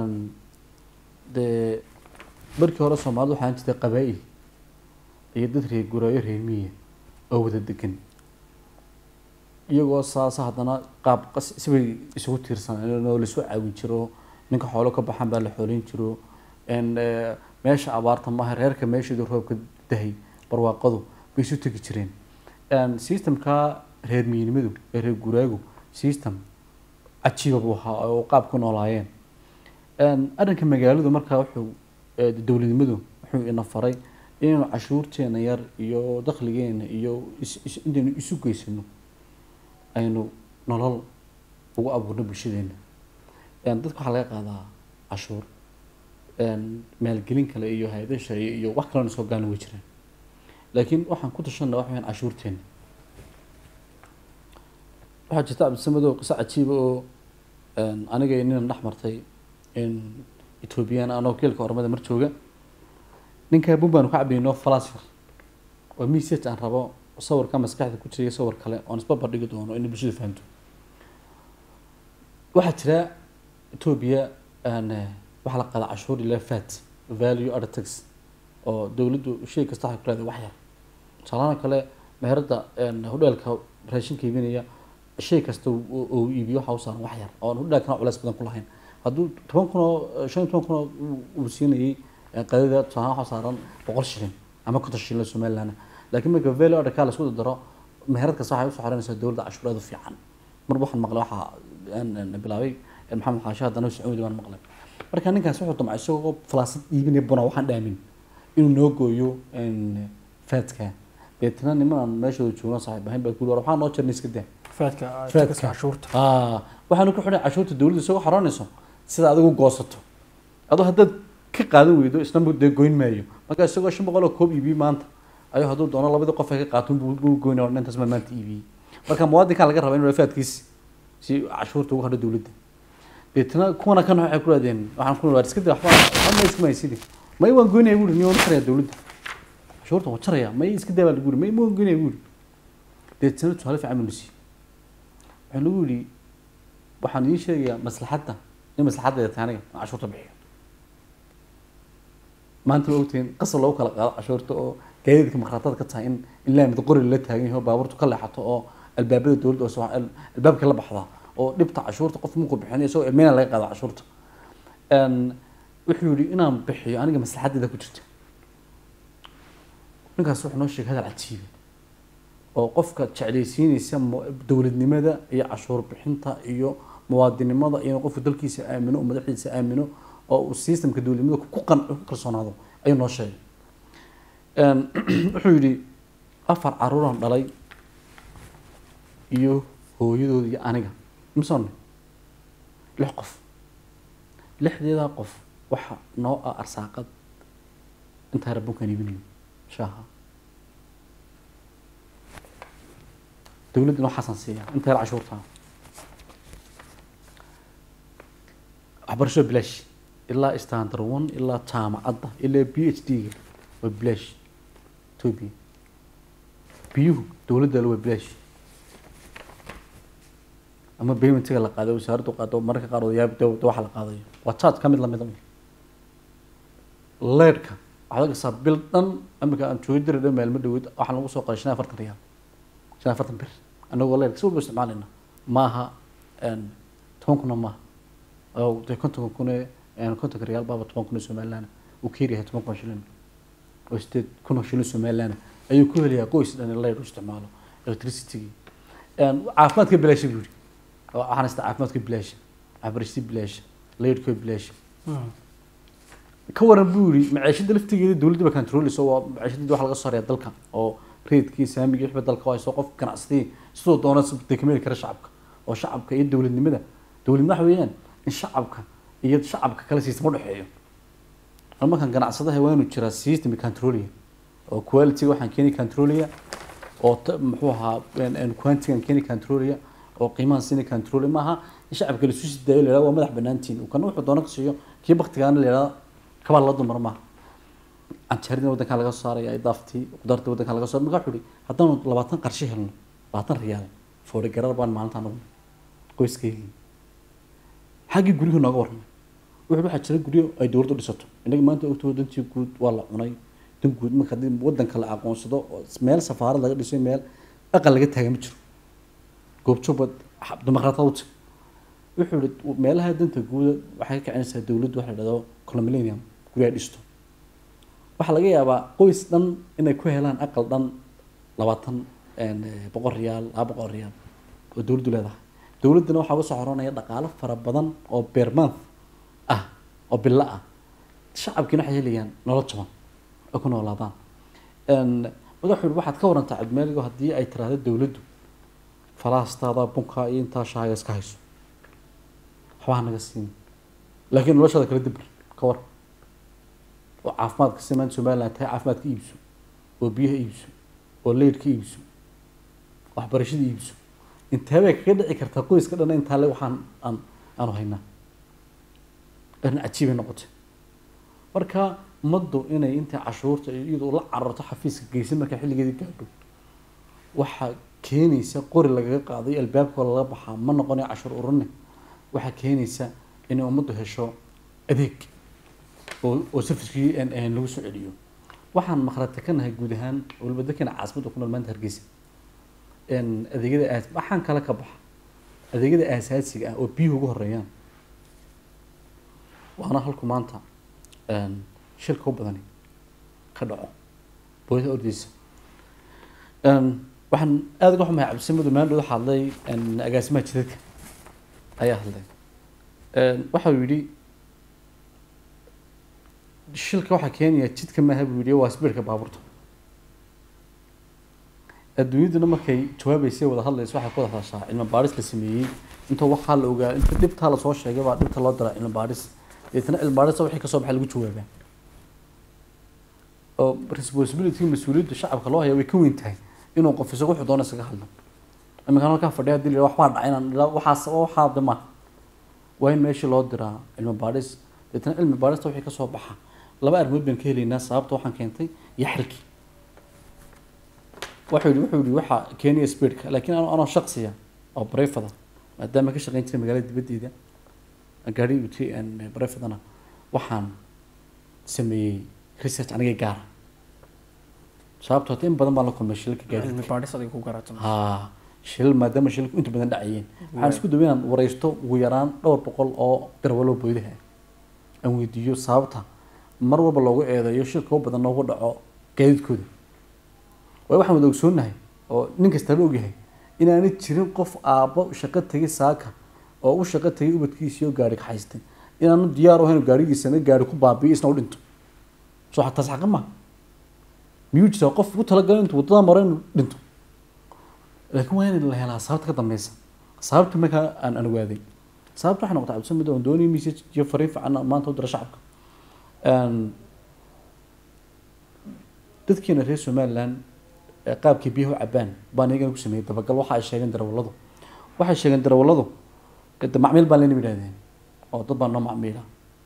dee markii hore soomaalida waxaan jirtay qabaa'il iyo dad reer guraayo reer miya oo wada degan iyagoo saasa haddana qaab qas sibay isugu tiirsaneen oo lasoo caawin jiro ninka xoolo ka baxan baa la xoolayn jiro n eh, meesha abaarta maaha reerka meesheedu roobka dahay barwaaqadu bay isu tegi jireen n systemka reer miyanimadu ee reer guraagu system cajiiba buu ahaa oo qaab ku noolaayeen n arrinka magaaladu markaa wuxuu eh, dowladnimadu wuxuu ina faray inaynu cashuurteena yar iyo dakhligeena iyo is- is- intaynu isu geysano aynu nolol ugu abuurno bulshadeena Een, dadka waxaa laga qaadaa cashuur een, maalgelin kale iyo hay-ado sharciye iyo wax kalena soo gaana way jiraan laakiin waxaan ku tashanna waxa weyaan cashuurteena waxaa jirta cabdisamedow qiso cajiiba oo een, aniga iyo ninan dhex martay in ethoobiyan anoo geelka ormada mar jooga ninkaa bun baanu ka cabaynoo falasfar oo message aan rabo sawirka maskaxda ku jira iyo sawir kale oon isbarbar dhigi doono inay bulshada fahamto waxaa jira etoobiya aan eh, waxaa la qaadaa cashuur ilaa fat value added tax oo dowladdu shay kasta waxay ku leedahay wax yar tusaalahan kale meherada hodheelka raashinka iibinaya shay kasta uu uu iibiyo waxa u saaran wax yar oo aan hodheelkana culeys badan ku lahayn hadduu toban kun oo shan iyo toban kun oo uu- uu siinayay eh, qadada tusaalahan waxa saaran boqol shilin ama konton shilin oo somaliland laakiin marka value added kaa la isku daro meherad kasta waxay usoo xarinaysaa dowladda cashuur aad u fiican mar waxaan maqlay waxaa aan- aan bilaabay maxamed xaashe haddana sacuudi baan maqlay marka ninkaas wuxuu damcay isagoo falaasad iibinaya buna waxaan dhaamin inuu noo gooyo een, faadka deetana nimanaan meeshooda joogno saaxiib ahayn baa kuuli war waxaa noo jirnay iska daa faadka Faadka. takaska cashuurta Ah, waxaanu ku xidhay cashuurta dowladda isagoo xaroonayso sida adigu goosato adoo haddaad ka qaadan weydo isna mu dee goyn maayo marka isagoo shan boqol oo koob iibiyey maanta ayuu hadduu doono labadii qof ay ka qaato buu buu goynaya oo dhantaas baa maanta iibiyey marka muwaadinkaa laga rabaa inuu faadkiisi si cashuurta ugu hadho dowladda deetana kuwana kan waxay ku raadeen waxaan ku nolaa iska daa waxba waxba ma iska maysidi may waan goynaya buuri niyo jaraya dowladda cashuurta waan jaraya may iska daa baa lagu yiri may ma waan goynaya buuri deetana tusaale fiican buu na siiyey waxaa lagu yidhi waxaan idiin sheegayaa maslaxadda in maslaxaddeeda tahay aniga aan cashuurta bixiyo maanta ma ogtihiin qasab lagu kala qaado cashuurta oo gaadiidka makraatada ka tahay in ilaa mid qori la taagan yahay oo baabuurtu ka leexato oo albaabada dowladda oo soo al- albaabka la baxda oo dhibta cashuurta qof markuu bixinayo isagoo ilmeyna laga qaado cashuurta Een, wuxuu yidhi inaan bixiyo aniga maslaxaddeeda ku jirta ninkaas wuxuu noo sheegay hadal cajiiba oo qofka jeclaysiinaysa mu- dowladnimada iyo cashuur bixinta iyo muwaadinimada iyo qofku dalkiisa aamino oo madaxdiisa aamino oo uu systemka dowladnimada ku qan ku kalsoonaado ayuu noo sheegay Een, wuxuu yidhi afar caruuraan dhalay iyo hooyadooda iyo aniga misone lix qof lixdeedaa qof waxa noo ah arsaaqad intaa rabunkaan iibinayo shaaha dowladduna waxaasaan siiya inta yar cashuurtaa waxbarasho bilaash ilaa standard one ilaa jaamacadda ilaa b h d-ga waa bilaash etoobiya biyuhu dowladda waa bilaash ama paymentiga la qaado wasaaraddu qaado mararka qaar odayaab dowladda waxa la qaadayo waa charge ka mid lamid ah leerhka waxaad arkaysaa bil dhan imika aan joogi diri dhan maalmo dhaweyd waxaa lagu soo qoray shan iyo afartan riyaal shan iyo afartan bir anagoo leerhka si walba isticmaalayna maaha toban kuna maaha oo dee kontonka kun ee kontonka riyaal baaba toban kun oo somaliland uu ka yaryahay toban kun oo shilin oo sideed kun oo shilin somaliland ayuu ku helayaa qoys dhan in leer u isticmaalo electricity caafimaadka bilaasha buu yidhi waxaan haystaa caafimaadka bilaasha waxbarashada bilaasha leerhka bilaasha ka waran buu yidhi maciishada laftigeeda dowladda ba controleyso waa maciishadii waxa laga soo hareeya dalka oo reedkii saamigii wixba dalka hayso qof ganacsatii sidoo doona dekameli kara shacabka oo shacabka iyo dowladnimada dowladnimo waxa weeyaan in shacabka iyo shacabka kale system u dhexeeyo markaan ganacsadaha waa inuu jiraa system controlaya oo quality waxaan keeni controlaya oo muxuu ahaa quantigan keeni controlaya oo qiimahan siini controlaya maaha in shacabka la isu sidaayo la yidhahdo waa madax banaantiin uu kana wuxuu doona ka siiyo kii baktigaana la yidhahdo kabaa la dumar maaha canjeeradina waddankaa laga soo saaraya idaaftii qudaartii waddankaa laga soo markaa wuxuu ihi haddaanu labaatan qarshe helno labaatan riyaal foori garar baan maalintaa noqon qoyskaygii xaggii guryuhu nooga warramay wuxuu waxaa jira guryo ay dowladdu dhisato innaga maanta ogtoo dantii guud waa la cunay dan guud marka haddii waddanka la aqoonsado oo meel safaarad laga dhiso meel aqal laga taaga ma jiro goobjoogba dimuqraatad u tag wuxuu ihi meelaha danta guuda waxay ka kicinaysaa dowladdu waxa la dhahdo colomilenium guryaa dhisto waxaa laga yaabaa qoys dhan inay ku helaan aqal dhan labaatan boqol riyaal laba boqol riyaal oo dowladdu leedahay dowladdana waxaa uga soo xoranaya dhaqaalo fara badan oo beer month ah oo bilo ah shacabkiina waxay helayaan nolol jaban oo ku noolaadaan madaxu waxaad ka warantaa cabdimaaligo haddii ay tiraahdo dowladdu falaastaada bunka iyo intaa shaaga iska hayso waxbaa naga siin laakiin noloshaada kala dibir ka war oo caafimaadka si maanta somaliland tahay caafimaad ka iibso oo biyaha iibso oo leyd ka iibso waxbarashada iibso inteebay kaga dhici kartaa qoyska dhan intaa le waxaan aan aanu haynaa arrin cajiibay noqotay marka ummaddu inay inta cashuurta iyadu la cararto xafiiska geysa marka xilligeedii gaadho waxaa keenaysa qori lagaga qaaday albaabka laga baxaa ma noqonayo cashuur ururne waxaa keenaysa inay ummaddu hesho adeeg oo oo safiskii lagu soo celiyo waxaan maqrata ka nahay guud ahaan waliba dadkana caasimadda ku nool maanta hargeysa adeegyada aas waxaan kala ka baxa adeegyada aasaasiga ah oo biyuhu ugu horeeyaan waana halku maanta shirka u badani ka dhaco booyada ordeysa waxaan aada uga xumahay cabdisamadu maandhow waxaa hadlay agaasimaha jidadka ayaa hadlay waxa uu yidhi shilka waxaa keenaya jidka maaha buu yidhi waa sbiirka baabuurta adduunyaduna markay jawaabeysay wada hadlayso waxay ku wada hadashaa cilmi baadhis la sameeyey inta waxaa la ogaa inta dhibtaa lasoo sheegay baa dhibta loo diraa cilmi baadhis deetana cilmi baadhista wixii kasoo baxay lagu jawaabaa oo responsibility mas-uuliyadda shacabka loo haya way ka weyn tahay inuu qof isagu wuxuu doona isaga hadlo iminkaan halkaa fadhiya hadii la waxbaa dhacay inaan ilaa waxaas waxaa de maaha waa in meeshii loo diraa cilmi baadhis deetana cilmi baadhista wixii kasoo baxa laba arrimood baan ka helaynaa sababta waxaan keentay iyo xalkii wuxuu yihi wuxuu yihi waxaa keenaya speedka laakiin ano anoo shaqsiya oo barefada maadaama ka shaqeyn jiray magaalada dibaddeeda gaari uti barefadana waxaan sameeyey research aniga gaara sababto hata in badan baan la kulmay shilka gaari cilmi baadhis adiga ku garato ha shil maadaama shilku inta badan dhacayeen waxaan isku daway inaan wareysto ugu yaraan dhowr boqol oo darwalo boydaha aan weydiiyo sababta mar walba loogu eedeeyo shilka u badan noogu dhaco gaadiidkooda waayo waxaan wada ogsoonnahay oo nin kastaba ogyahay inaanay jirin qof aabbo shaqo tegay saaka oo u shaqo tegay ubadkiisii oo gaari ka haystay inaanu diyaar u ahayn gaarigiisana gaari ku baabiyo isna u dhinto soo xataas xaqa ma miyuu jiraa qof ugu talagalay intuu waddada maro inuu dhinto laakiin waa in la helaa sababta ka dambeysa sababta markaa aan aan ogaaday sababta waxay noqotay cabdisamid oon doonay message iyo fariin fiican maanta u dira shacabka dadkeena reer somaliland qaabkii biyaha u cabaan baan iyagana ku sameeyey dabagal waxa ay sheegeen darawalladu waxay sheegeen darawalladu de macmiil baan lena yidhahdeen oo dad baa noo macmiila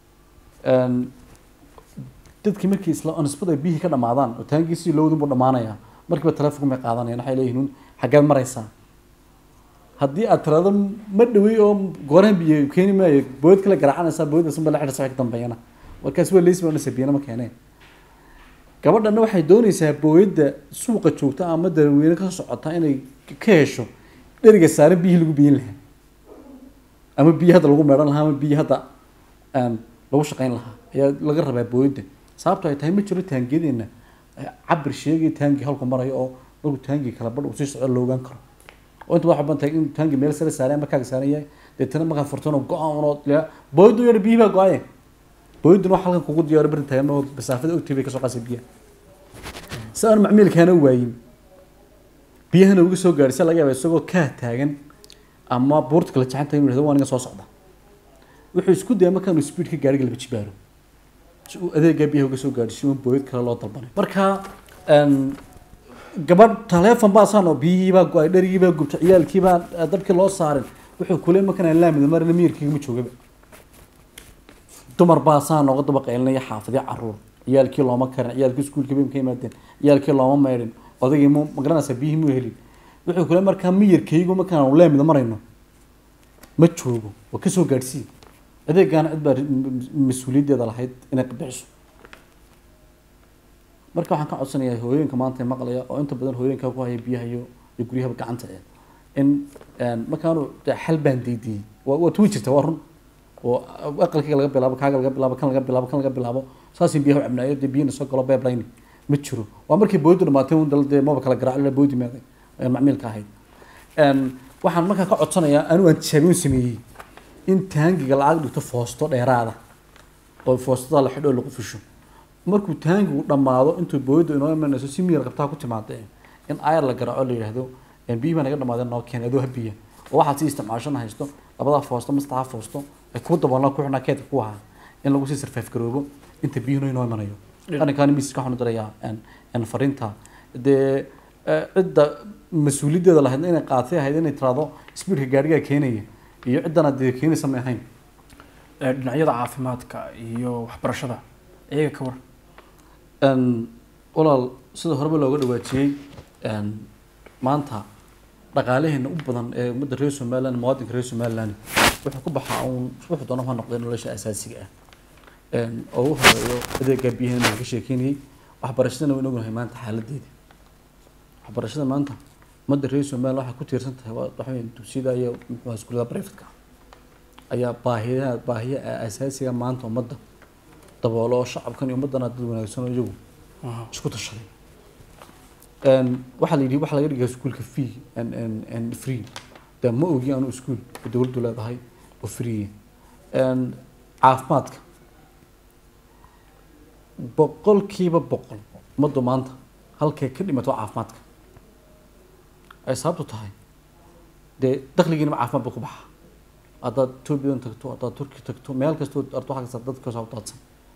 dadkii markii isla nisbada biyihii ka dhamaadaan oo taangiisii lowdun buu dhamaanayaa markiiba telefonku may qaadanayaan waxay leeyihiin xaggeed maraysaa haddii aad tirado ma dhawey oo goorahan biyo keeni maayo bood kale garaacanaysaa booddaas unba la xidhasa ka dambeeyana markaas waa leysba onasa biyana ma keeneen gabadhana waxay doonaysaa booyadda suuqa joogta ama darweyne ka socota inay ka hesho dheriga saaran biyihii lagu biyin lahaa ama biyi hadda lagu meedhan lahaa ama biyi hadda aan lagu shaqayn lahaa ayaa laga rabaa booyadda sababto ay tahay ma jiro taangiyadeena cabir sheegay taangi halku marayo oo markuu taangi kala badh uu sii socdo la ogaan karo oo inta waxaa bantahay in taangi meel sare saaran markaaga saaran yahay deetana markaa furtano go-aan unoo booyaddu yar biyihi baa go-aye booyadduna wax halkan kugu diyaaro barin tahay ama masaafada ogtay bay kasoo qaasay biyaha si aan macmiilkaana waayin biyahana uga soo gaadhi si laga yaaba isagoo kaa taagan ama buurta kala jexanta inuu yihahdo waa aniga soo socda wuxuu isku daya markaanu speed ka gaadhiga laba jibaaro si uu adeegaa biyaha uga soo gaadhi si uun booyad kale loo dalbanay marka gabadh taleefon baa saan oo biyihii baa go-ay dherigii baa gubtay ciyaalkii baa dabkii loo saarin wuxuu kule markaan laamida marna miyirkiigama joogaba dumar baa saa nooga daba qaylinaya xaafadyo caruur ciyaalkii looma karin ciyaalkii iskuulkii bay ka yimaadeen ciyaalkii looma maydhin odaygii mu magaranaysa biyihii mu helin wuxuu kule markaa miyirkaygu markaan laamida marayno ma joogo waa kasoo gaadhsii adeegaana cid baa mas-uuliyaddeeda lahayd inay bixiso marka waxaan ka codsanayaa hooyooyinka maanta maqlaya oo inta badan hooyooyinka ku haya biyaha iyo iyo guryahaba gacanta ee in markaanu xal baan diidiyey waa waa tuwi jirta waa run oo aqalkayga laga bilaabo kaaga laga bilaabo kan laga bilaabo kan laga bilaabo saasii biyaha u cabnaayo dee biyina soo galo beeblayni ma jiro waa markii booyadu dhamaatay un dal dee maba kala garaac boodi maaday macmiilka ahayd waxaan markaa ka codsanayaa anigu aan tijaabiyun sameeyey in taangiga lacag dhigto foosto dheeraada oo foostada la xidho oo lagu fusho markuu taangigu dhammaado intuu booyadu inoo imanayso si miyar qabtaa ku timaadee in ayar la garaaco la yidhaahdo biyi baa naga dhamaadeen noo keen adoo habiya oo waxaad si isticmaashana haysto labadaa foosto mastaxa foosto ay kuu daboolnaa ku xidhnaa keedka ku ahaa in lagu sii sarfaaf garoobo inta biyuhuna inoo imanayo arrinkaani miiska waxaan u dirayaa fariinta dee cidda mas-uuliyaddeeda lahayd inay qaatay ahayd inay tiraado speedka gaadhigaa keenaya iyo ciddana dee keenaysa may ahayn dhinacyada caafimaadka iyo waxbarashada iyaga ka war walaal sida horeba looga dhawaajiyey maanta dhaqaalaheena u badan ee ummadda reer somaliland muwaadinka reer somaliland wuxuu ku baxaa uun wuxuu doona ha noqday nolosha asaasiga ah oo u horeeyo adeega biyaheena aan ka sheekeynayay waxbarashadana waynu ognahay maanta xaaladeeda waxbarashada maanta ummadda reer somaliland waxay ku tiirsan tahay waxa weeye dugsiyada iyo muxuu iskuulada privatka ayaa baahiyaha baahiya asaasiga maanta ummadda daboolo oo shacabkan iyo ummaddana dad wanaagsan oo iyagu isku tashaday waxaa la yidhi waxaa laga dhigaa iskuulka fee and and and free de ma ogi anu iskuul oo dowladdu leedahay oo free caafimaadka boqolkiiba boqol ummaddu maanta halkay ka dhimato caafimaadka ay sababtu tahay dee dakhligiinaba caafimaad buu ku baxaa haddaad etoobiyan tagto haddaad turki tagto meel kastoo arto waxaa kasta dadka soo daadsan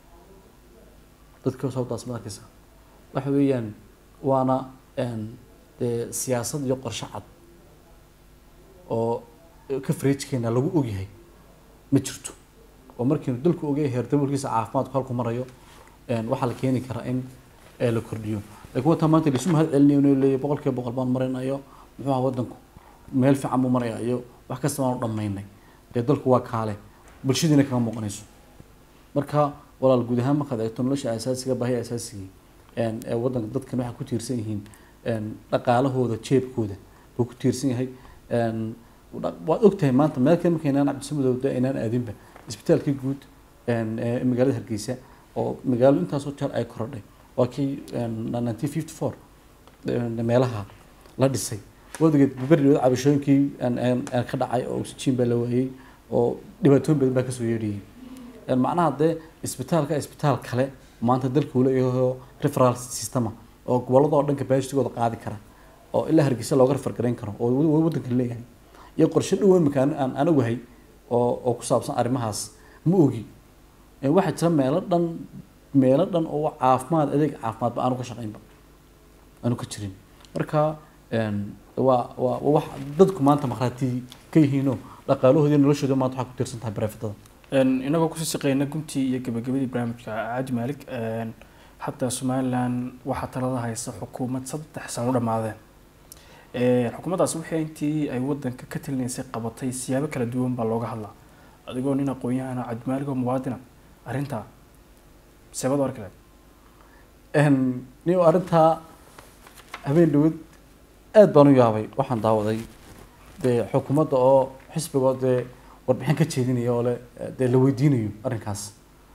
dadka soo daadsan arkaysa waxa weeyaan waana dee siyaasad iyo qorshe cad oo coveragkeena lagu ogyahay ma jirto oo markiinu dalku ogyahay heerdabolkiisa caafimaadku halku marayo waxaa la keeni karaa in la kordhiyo laakiin wataa maanta lisu mahad celinayo inuu leeyahay boqolkiiba boqol baan marinayo muxuu ahaa waddanku meel fiican buu maraya iyo wax kasta baanu dhammaynay dee dalku waa kaale bulshadiina kaga muuqanayso marka walaal guud ahaan markaad eegto nolosha asaasiga baahiya asaasigii ee waddanka dadkan waxay ku tiirsan yihiin dhaqaalahooda jeebkooda buu ku tiirsan yahay waad ogtahay maanta meel kale markaynaan cabdisamudowda aynaan aadinba isbitaalkii guud ee magaalada hargeysa oo magaalo intaasoo jeer ay korodhay waa kii nineteen fifty four meelaha la dhisay wadageed beridood cabashooyinkii ka dhacay oo oxygen baa la waayey oo dhibaatooyin badan baa kasoo yeedhayay macnaha dee isbitaalka isbitaal kale maanta dalka uu leeyahay referal systema oo gobolada oo dhan capacitygooda qaadi kara oo ilaa hargeysa looga refergarayn karo oo waddanka leeyahay iyo qorshe dhow imika aan aan ogahay oo oo ku saabsan arrimahaas ma ogi waxaa jira meelo dhan meelo dhan oo caafimaad adeeg caafimaadba aanu ka shaqaynba aanu ka jirin marka waa waa wax dadku maanta markhaati ka yihiinoo dhaqaalahoodii noloshooda maanta waxaa ku tiirsan tahay barefadada inagoo kusii shaqeyna guntii iyo gabagabadii barnaamijka caadi maalig hataa somaliland waxaa talada haysa xukuumad saddex sano u xukuumaddaasi wixii intii ay wadanka ka talinaysay qabatay siyaabo kala duwan baa looga hadlaa adigoo nin aqoon-yahana cabdimaaligoo muwaadina arrintaa seebad arki lahayd nin arrintaa habeen dhawad aada baan u yaabay waxaan daawaday dee xukuumadda oo xisbigoo dee warbixin ka jeedinaya oo le dee la weydiinayo arrinkaas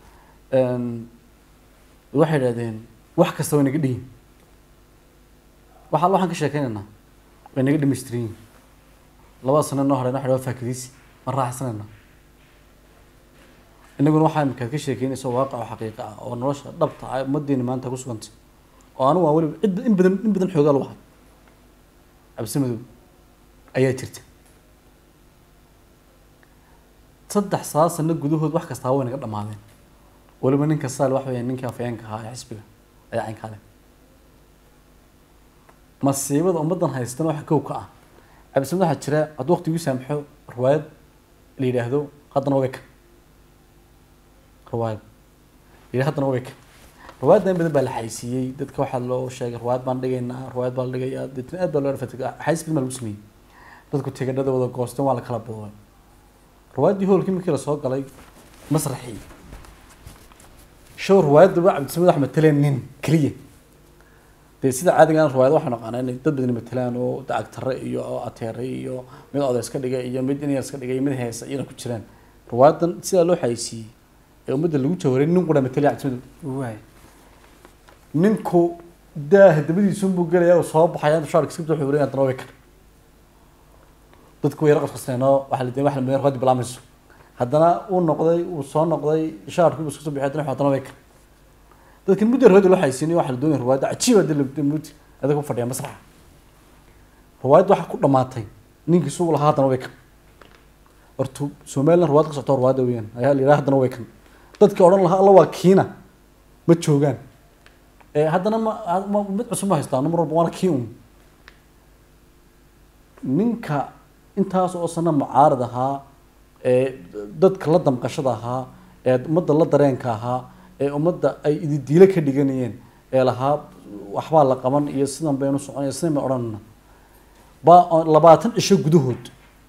waxay idhahdeen wax kasta way naga dhihin waxa waxaan ka sheekeynaynaa way naga dhamaystiran yihin labada sano noo hadheen waxa waa faakidaysi ma raaxsanayna inaguna waxaa imikaad ka sheekeynaysa waaqac oo xaqiiqa ah oo nolosha dhabta ah ummadeena maanta ku sugantay oo anigu waa weliba cid in badan in badan xoogaa lagu hay cabsi madow ayaa jirta saddex saa sano gudahood wax kastaa way naga dhamaadeen weliba ninka saal wax weeyaan ninkii afayeenka ahaa ee xisbiga ayaa caynkaa leh masiibada ummaddan haystana waxa kow ka ah cabdisamad waxaa jira hadduu waqtigii saamxo riwaayad la yidhaahdo haddana way kan riwaayad la yidhahdo haddana way kan riwaayadda in badan baa la xaysiiyey dadka waxaa loo sheegay riwaayad baan dhigaynaa riwaayad baa la dhigayaa deetna aad baa loo dhafatay xayis badan baa lagu sameeyey dadku tigadhada wada goosteen waa la kala boobay riwaayaddii hoolkii markii lasoo galay masraxii show riwaayadda ba cabdisamad wax mataleen nin keliya dee sida caadiga aan riwaayad waxaan naqaanaa inay dad badan matalaan oo dacagtare iyo ateere iyo mid oday iska dhigay iyo mid inyar iska dhigay iyo mid heesa iyana ku jiraan riwaayadan sidaa loo xaysiiyey ee ummadda lagu jawaray nin qura matalaya cabdisamad waay ninku daaha dabadiisunbuu gelaya oo soo baxaya shaarka iska wuxuu wareegaya haddana way kan dadku way yara qasqasneenoo waxaa la waxa la madayn riwaayadda bilaamayso haddana uu noqday uu soo noqday shaarkii buu iska soo bixiyay haddana haddana way kan dadkan muddo riwaayadda loo xaysiinay waxaa la doonaya riwaayadda cajiiba dee muti adag ku fadhiya masraxa riwaayadda waxaa ku dhamaatay ninkii sugu lahaa haddana way kan horta somaliland riwaayad ka socota riwaayadda weeyaan ayaa la yidhaha haddana way kan dadkii odhan lahaa alla waa kiina ma joogaan ee haddana ma ma mid cusub ma haystaan mar walba waana kii un ninka intaas oo sana mucaarad ahaa ee dadka la damqashada ahaa ee ummadda la dareenka ahaa ee ummadda ay ididiilo ka dhiganayeen ee lahaa waxbaa la qaban iyo sidan baynu soconaya sidan bay odhanayna baa labaatan cisho gudahood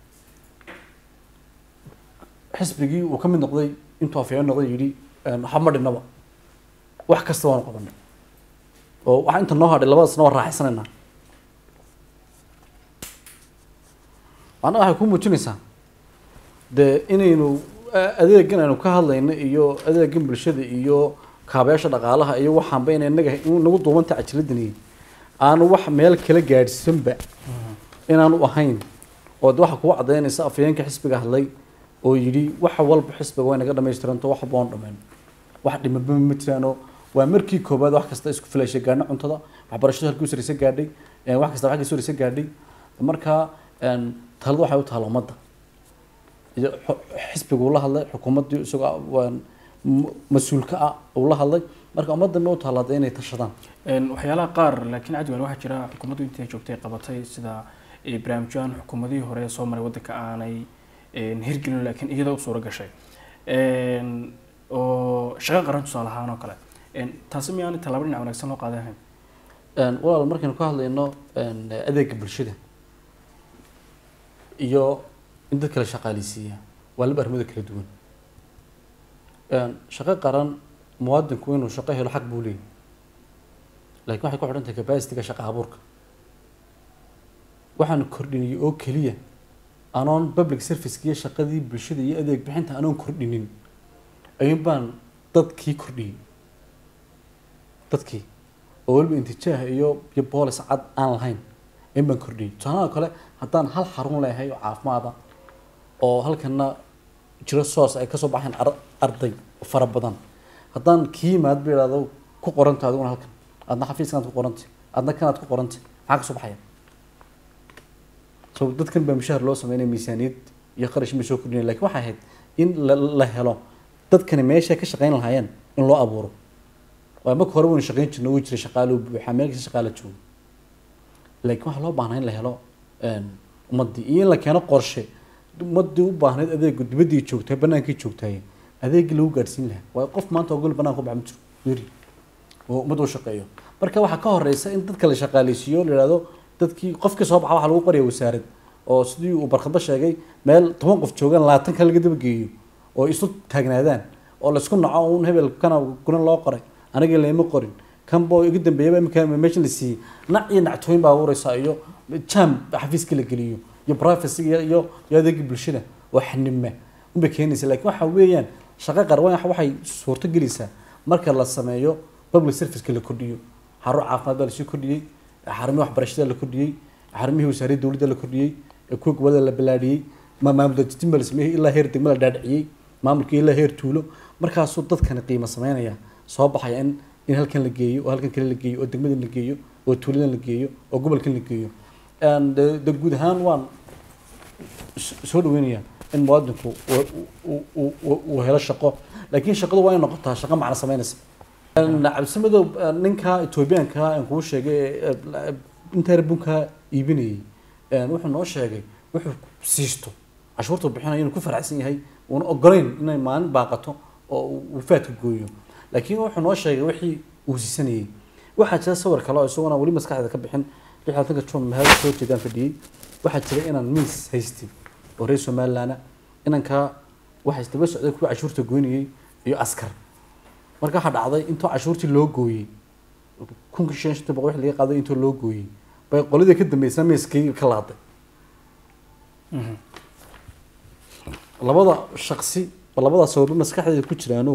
xisbigii uu ka mid noqday intuu afyeen noqday yidhi waxba ma dhinaba wax kasta waanu qabanay oo waxaa inta noo hadhay labadasna waa raaxaysanaynaa macnaha waxay ku muujinaysaa dee inaynu adeegan aynu ka hadlayno iyo adeegan bulshada iyo kaabayaasha dhaqaalaha iyo waxaanba ina inaga nagu duubanta cajiladani aanu wax meel kala gaadhsanba inaanu ahayn oo de waxa kugu cadaynaysa afayeenka xisbiga hadlay oo yidhi wax walba xisbiga way naga dhamaystiranto wax walba waan dhameyn wax dhimaba ma jiraano waa markii koobaad wax kasta isku filayshay gaadhna cuntada waxbarashadu halkii usaraysa gaadhay wax kasta waxkii usaraysa gaadhay markaa talada waxay u tahala ummadda iyo xisbiga uu la hadlay xukuumaddii isagoo mas-uulka ah uu la hadlay marka ummadana u taalaada inay tashadaan waxyaalaha qaar laakiin cadwal waxaa jira xukuumaddu intii ay joogtay qabatay sida barnaamijyahan xukuumadihii hore ee soo maray waddanka aanay hirgelin laakiin iyada u suura gashay oo shaqo qaran tusaale ahaan oo kale taasi miyaanay tallaabo dhinac wanaagsan loo qaadan ahayn walaal markaynu ka hadlayno adeega bulshada iyo in dadka la shaqaaleysiiya waa laba arrimada kala duwan shaqo qaran muwaadinku inuu shaqo helo xaq buu leeyahy laakiin waxay ku xidhan tahay capacity-ga shaqa abuurka waxaan kordhinay oo keliya anoon public service-kiiyo shaqadii bulshada iyo adeeg bixinta anoon kordhinin ayuun baan dadkii kordhiyey dadkii oo weliba intijaah iyo iyo boolis cad aan lahayn ayuun baan kordhiyey tusaalaha kale haddaan hal xarun leeyahay oo caafimaada oo halkana jiro soos ay kasoo baxeen arday fara badan haddaan kii yimaad ba idhahdo ku qoranta adiguna halkan adna xafiiskanaad ku qorantay adna kanaad ku qorantay maxaa kasoo baxaya so dadkan baa mushahar loo sameynaya miisaaniyad iyo qarash ma soo kordhinaya lakin waxay ahayd in la la helo dadkani meesha ka shaqeyn lahaayeen in loo abuuro waa marka hore waynu shaqeyn jirna way jiray shaqaalo buuxa meel kasta shaqaala joogo laakiin waxaa loo baahnaa in la helo ummadii iyo in la keeno qorshe ummadii u baahnayd adeegu dibaddii joogtay banaankii joogtay adeegii lagu gaadhsiin lahaa waayo qof maanta ogol banaan ku baxa ma jiro yari oo ummadda u shaqeeyo marka waxaa ka horeysa in dadka la shaqaaleysiiyo la ihahdo dadkii qofkii soo baxa waxaa lagu qoraya wasaarad oo sidii uu barkadba sheegay meel toban qof joogaan labaatan kale laga daba geeyo oo isu taagnaadaan oo laysku naco un hebel kana guna loo qoray aniga lama qorin kanbo igu dambeeyaba imika meesha la siiyey nac iyo nactooyin baa abuureysaa iyo jam xafiiska la geliyo iyo privacy iyo iyo iyo adeegii bulshada oo xanima unbay keenaysa laakiin waxa weeyaan shaqo qarwan waxay suurto gelaysaa marka la sameeyo public serviceka la kordhiyo xarun caafimaad baa lasii kordhiyey xarumihii waxbarashada la kordhiyey xarumihii wasaaradda dowladda la kordhiyey kuwa gobolada la balaadhiyey maamul dadjin baa la sameeyey ilaa heer degmo la dhaadhiciyey maamulkii ilaa heer tuulo markaasuu dadkani qiimo sameynaya soo baxaya in in halkan la geeyo oo halkan kale la geeyo oo degmadan la geeyo oo tuuladan la geeyo oo gobolkan la geeyo de de guud ahaan waan soo dhaweynayaa in muwaadinku uu helo shaqo laakiin shaqadu waa inay noqotaa shaqo macno sameynaysa cabdimadow ninka etoobiyaanka aan kuu sheegay intaa bunka iibinayay wuxuu noo sheegay wuxuu siisto cashuurta bixinayo inuu ku faraxsan yahay uuna ogolayn inay maalin baaqato oo uu faadka gooyo laakiin wuxuu noo sheegay wixii uu siisanayay waxaa jira sawir kale oo isaguna weli maskaxdeeda ka bixin lixaatanka jun mahad soo jeedaan fadhiyey waxaa jira inaan miis haystay oo reer somaliland inankaa waxaa isdaba socday kuwa cashuurta goynayay iyo askar marka waxaa dhacday intuu cashuurtii loo gooyey kunkii shan shantii boqol wix laga qaaday intuu loo gooyey bay qoladii ka dambeysana miiskii ka laaday labada shaksi labada sababo maskaxdeeda ku jiraano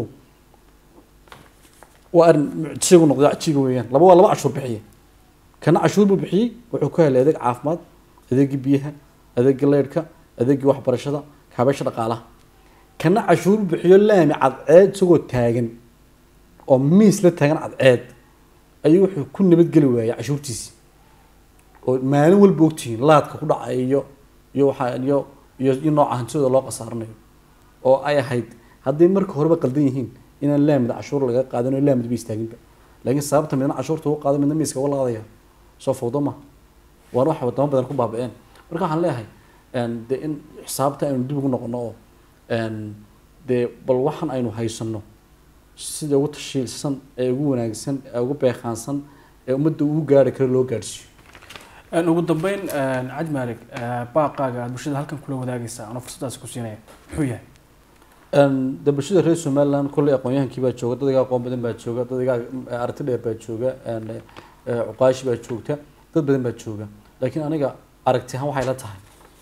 waa arrin mucjisigu noqday cajiiga weeyaan laba waa laba cashuur bixiye kana cashuur buu bixiyey wuxuu ku helay adeeg caafimaad adeegii biyaha adeegii leydhka adeegii waxbarashada kaabeesha dhaqaalaha kana cashuur buu bixiyo laami cadceed isagoo taagan oo miis la taagan cadceed ayuu wuxuu ku nabadgeli waayay cashuurtiisii oo maalin walba ogtihiin laadka ku dhacay iyo iyo waxaa iyo iyo iyo nooca hantidooda loo qasaaranayo oo ay ahayd hadday marka horeba qaldan yihiin inaan laamida cashuur laga qaadan oo laamid ba istaaginba laakiin sababta midna cashuurta uga qaado midna miiska uga laadaya soo fawdo ma waana waxa wadamo badan ku baaba-een marka waxaan leeyahay de in xisaabta aynu dib ugu noqono oo dee bal waxaan aynu haysano sida ugu tashiilsan ee ugu wanaagsan ee ugu beekaansan ee ummadda ugu gaari karo loo gaadhsiiyo ugu dambeyn cad maalig baaqaaga aada bulshada halkan kula wadaagaysa anoo fursadaasi ku siinaya muxuu yahay de bulshada reer somaliland kolley aqoon-yahankii baa jooga dad iga aqoon badan baa jooga dad iga aragti dheer baa jooga cuqaashi baa joogta dad badan baa jooga laakiin aniga aragti ahaan waxay la tahay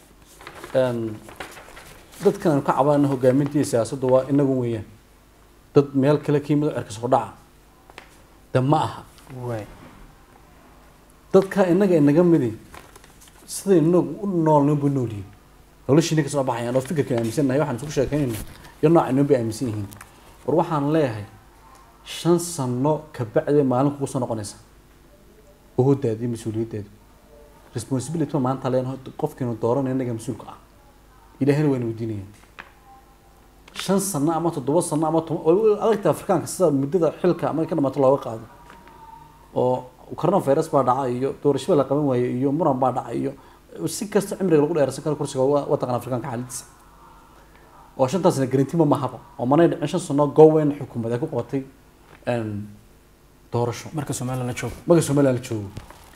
dadkan aynu ka cabanayna hogaamintii siyaasaddu waa inagu weeyaan dad meel kale ka yimid oo cerka soo dhaca de ma aha waay dadka inaga inaga midi siday inagu u noolnin bu noolyihin noloshiina ka soo baxayaan oo fikirkan aaminsannahay waxaan isugu sheekeynayna iyo noocaynoo bay aaminsan yihiin war waxaan leeyahay shan sano kabacdi maalin kugu soo noqonaysa ohodaadi mas-uuliyaddaadu responsibility ma maanta leenahay qofkiinu dooranay inaga mas-uulka ah ilaahina wayna weydiinayaan shan sano ama toddoba sano ama toban adagta afrikaanka sida muddada xilka markay ka dhamaato looga qaado oo coronavirus baa dhaca iyo doorashada la qaban waaye iyo muran baa dhaca iyo si kasta cimriga lagu dheersan karo kursiga wadankan afrikaanka xaaladiisa oo shantaasna garantima mahaba oo manay dhicin shan sano gowen xukuumad ay ku qabatay doorasho marka somaliland la joogo marka somaliland la joogo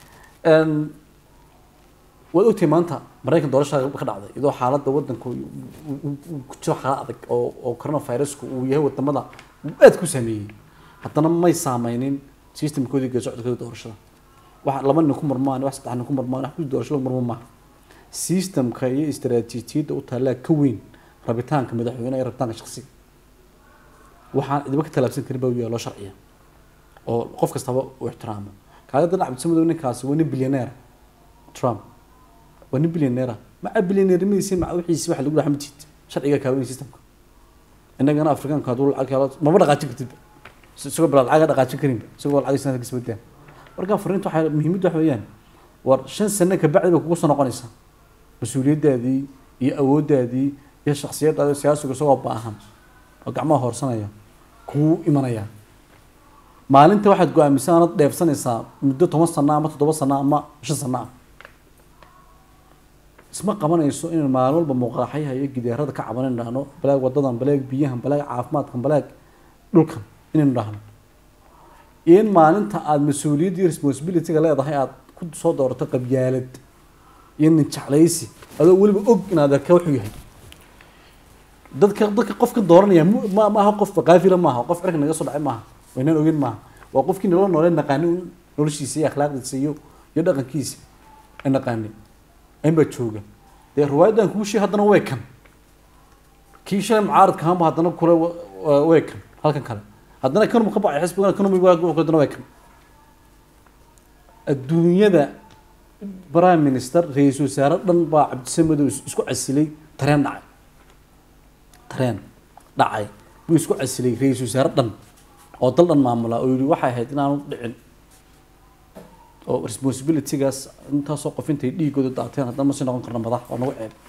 waad ogtahay maanta maraykan doorashada ka dhacday iyadoo xaaladda wadanku ku jiro xaalad adag oo oo coronavirusku uu yahay wadamada aad ku saameeyey haddana may saameynin systemkoodii geed socodkooda doorashada wax laba nin ku murmaan wax saddex nin ku murmaan wax ku doorasho lagu murmo maaha systemka iyo istaraatiijiyadda u taallaa ka weyn rabitaanka madaxweyne iyo rabitaanka shaksiga waxaan cidiba ka talaabsan karin baa u yahay loo sharciya oo qof kastaba uu ixtiraamo kaaga danac cabdisamadoow ninkaasi waa nin bilyaneer trump waa nin bilyaneera maca bilyaneernimadiisi maca wixiisi waxa lagu dhaxa matid sharciga kaaweyn systemka innagana afrikaanka hadduu lacag helo maba dhaqaajin kartidba isagoo bilaa lacag dhaqaajin karinba isagoo lacag sanadka isbadaan marka fariinta waxay muhiimadda waxa weeyaan war shan sano kabacdi bay kugu soo noqonaysaa mas-uuliyaddaadii iyo awooddaadii iyo shaksiyaddaadii siyaasigu isagoo baahan oo gacmaha hoorsanaya kuu imanaya maalinta waxaad go-aamisan aanad dheefsanaysaa muddo toban sano ama toddoba sano ama shan sano ah isma qabanayso inaan maalin walba muuqaaxyaha iyo gidaarada ka caban inaynu dhahno balaag wadadan balaag biyahan balaag caafimaadkan balaag dhulkan inaynu dhahno in maalinta aada mas-uuliyadda iyo responsibilityga leedahay aada ku soo doorato qabyaalad iyo nin jeclaysi adoo weliba og inaad arka wuxuu yahay dadka dadka qofka dooranaya mu- ma maaha qof qaafila maaha qof cirka naga soo dhacay maaha waynaan ogin maaha waa qofkii nolol noolee naqaani un noloshiisa iyo akhlaaqdiisa iyo iyo dhaqankiisa ay naqaani inbaa jooga dee riwaayadan kuu sheeg haddana way kan kii shalay mucaaradka ahaanba haddana kule wa- wa- way kan halkan kale haddana kanum ka bacay xisbigan kanum haddana way kan adduunyada prime minister ra-iisul wasaare dhan baa cabdisamadow is- isku casilay tareen dhacay tareen dhacay buu isku casilay ra-iisul wasaare dhan oo dal dhan maamula oo yihi waxay ahayd inaanu dhicin oo responsibilitygaas intaasoo qof intay dhiigooda daateen haddana ma sii noqon karna madax waa nagu ceeb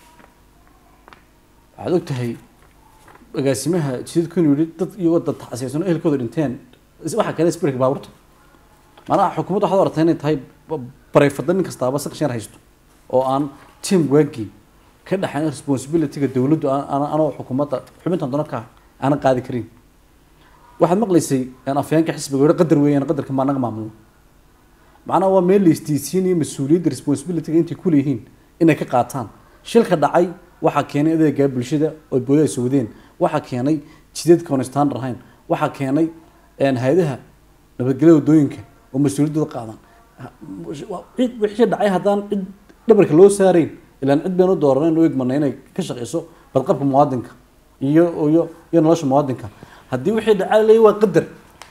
waxaad og tahay agaasimaha jidadku inuu yihi dad iyagoo dad taxasiisan oo ehelkooda dhinteen is- waxaa kale sbirka baabuurta macnaha xukuumadda waxaad aragtaa inay tahay ba- barayfada nin kastaaba section haysto oo aan team waagii ka dhexayn responsibilityga dowladdu aan- aan- anoo xukuumadda xubintan doonadka aanan qaadi karin waxaad maqlaysay een afyeenka xisbiga yihi qadar weeyaan qadarka maa naga maamulno macnaha waa meel la istiisiinayo mas-uuliyadda responsibilityga intay ku leeyihiin inay ka qaataan shilka dhacay waxaa keenay adeegaa bulshada oo booda ay sowdeen waxaa keenay jidadka oon standard ahayn waxaa keenay een, hay-adaha nabadgelyada wadooyinka oo mas-uuliyaddooda qaadan Ha- waa- cid wixii dhacay haddaan cid dhabarka loo saarayn ilaan cid baynu dooranen u egmanay inay ka shaqeyso badqabka muwaadinka iyo iyo iyo nolosha muwaadinka haddii wixii dhacay leeyahy waa qadar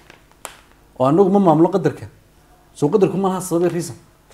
oo anagu ma maamulo qadarka soo qadarku ma laha sababay reason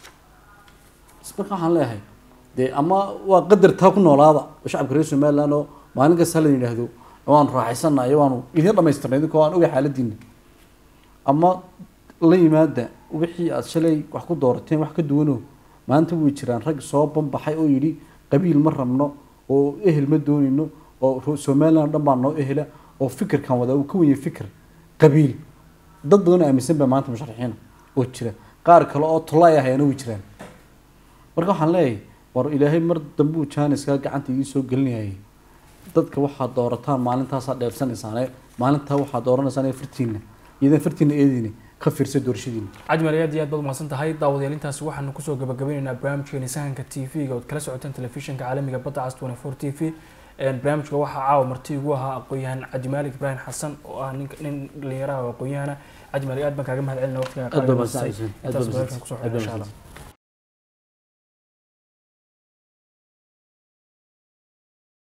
marka waxaan leeyahay dee ama waa qadar taa ku noolaada oo shacabka reer somaliland oo maalin kasta la yidhaahdo waanu raaxaysanayo waanu idin dhamaystirnay idinkoo aan ogay xaaladiina ama la yimaada wixii aad shalay wax ku doorateen wax ka duwanoo maanta way jiraan rag soo banbaxay oo yidhi qabiil ma rabno oo ehel ma doonayno oo ro- somaliland dhan baa noo ehela oo fikirkan wadaa uu ka wenyahay fikir qabiil dad badan oo aaminsan baa maanta musharaxiina oo jira qaar kale oo tolaay ahayana way jiraan marka waxaan leeyahay war ilaahay mar dambe uu jaaniska gacanta idiin soo gelinayay dadka waxaad doorataan maalintaasaa dheebsanaysaane maalintaa waxaad dooranaysaan fartiina iyadan fartiina eediina ka fiirsa doorashadiina cajmal aad iyo aad baad umahadsan tahay daawadayaal intaasi waxaanu kusoo gabagabeyneynaa barnaamijkeeni sahanka t v-ga ood kala socoteen telefishinka caalamiga badda cas twenty four t v barnaamijka waxaa caawa marti ugu ahaa aqoon-yahan cabdimaalik ibraahim xasan oo ah nin nin dhalinyaraha oo aqoon-yahana cajmal aad baan kaaga mahad celina waqtigaa aad baa qaaliga mahadsan siisay aad baa intaas mahadsan barnaamijkan kusoo aad xidhan baa insha allah mahadsan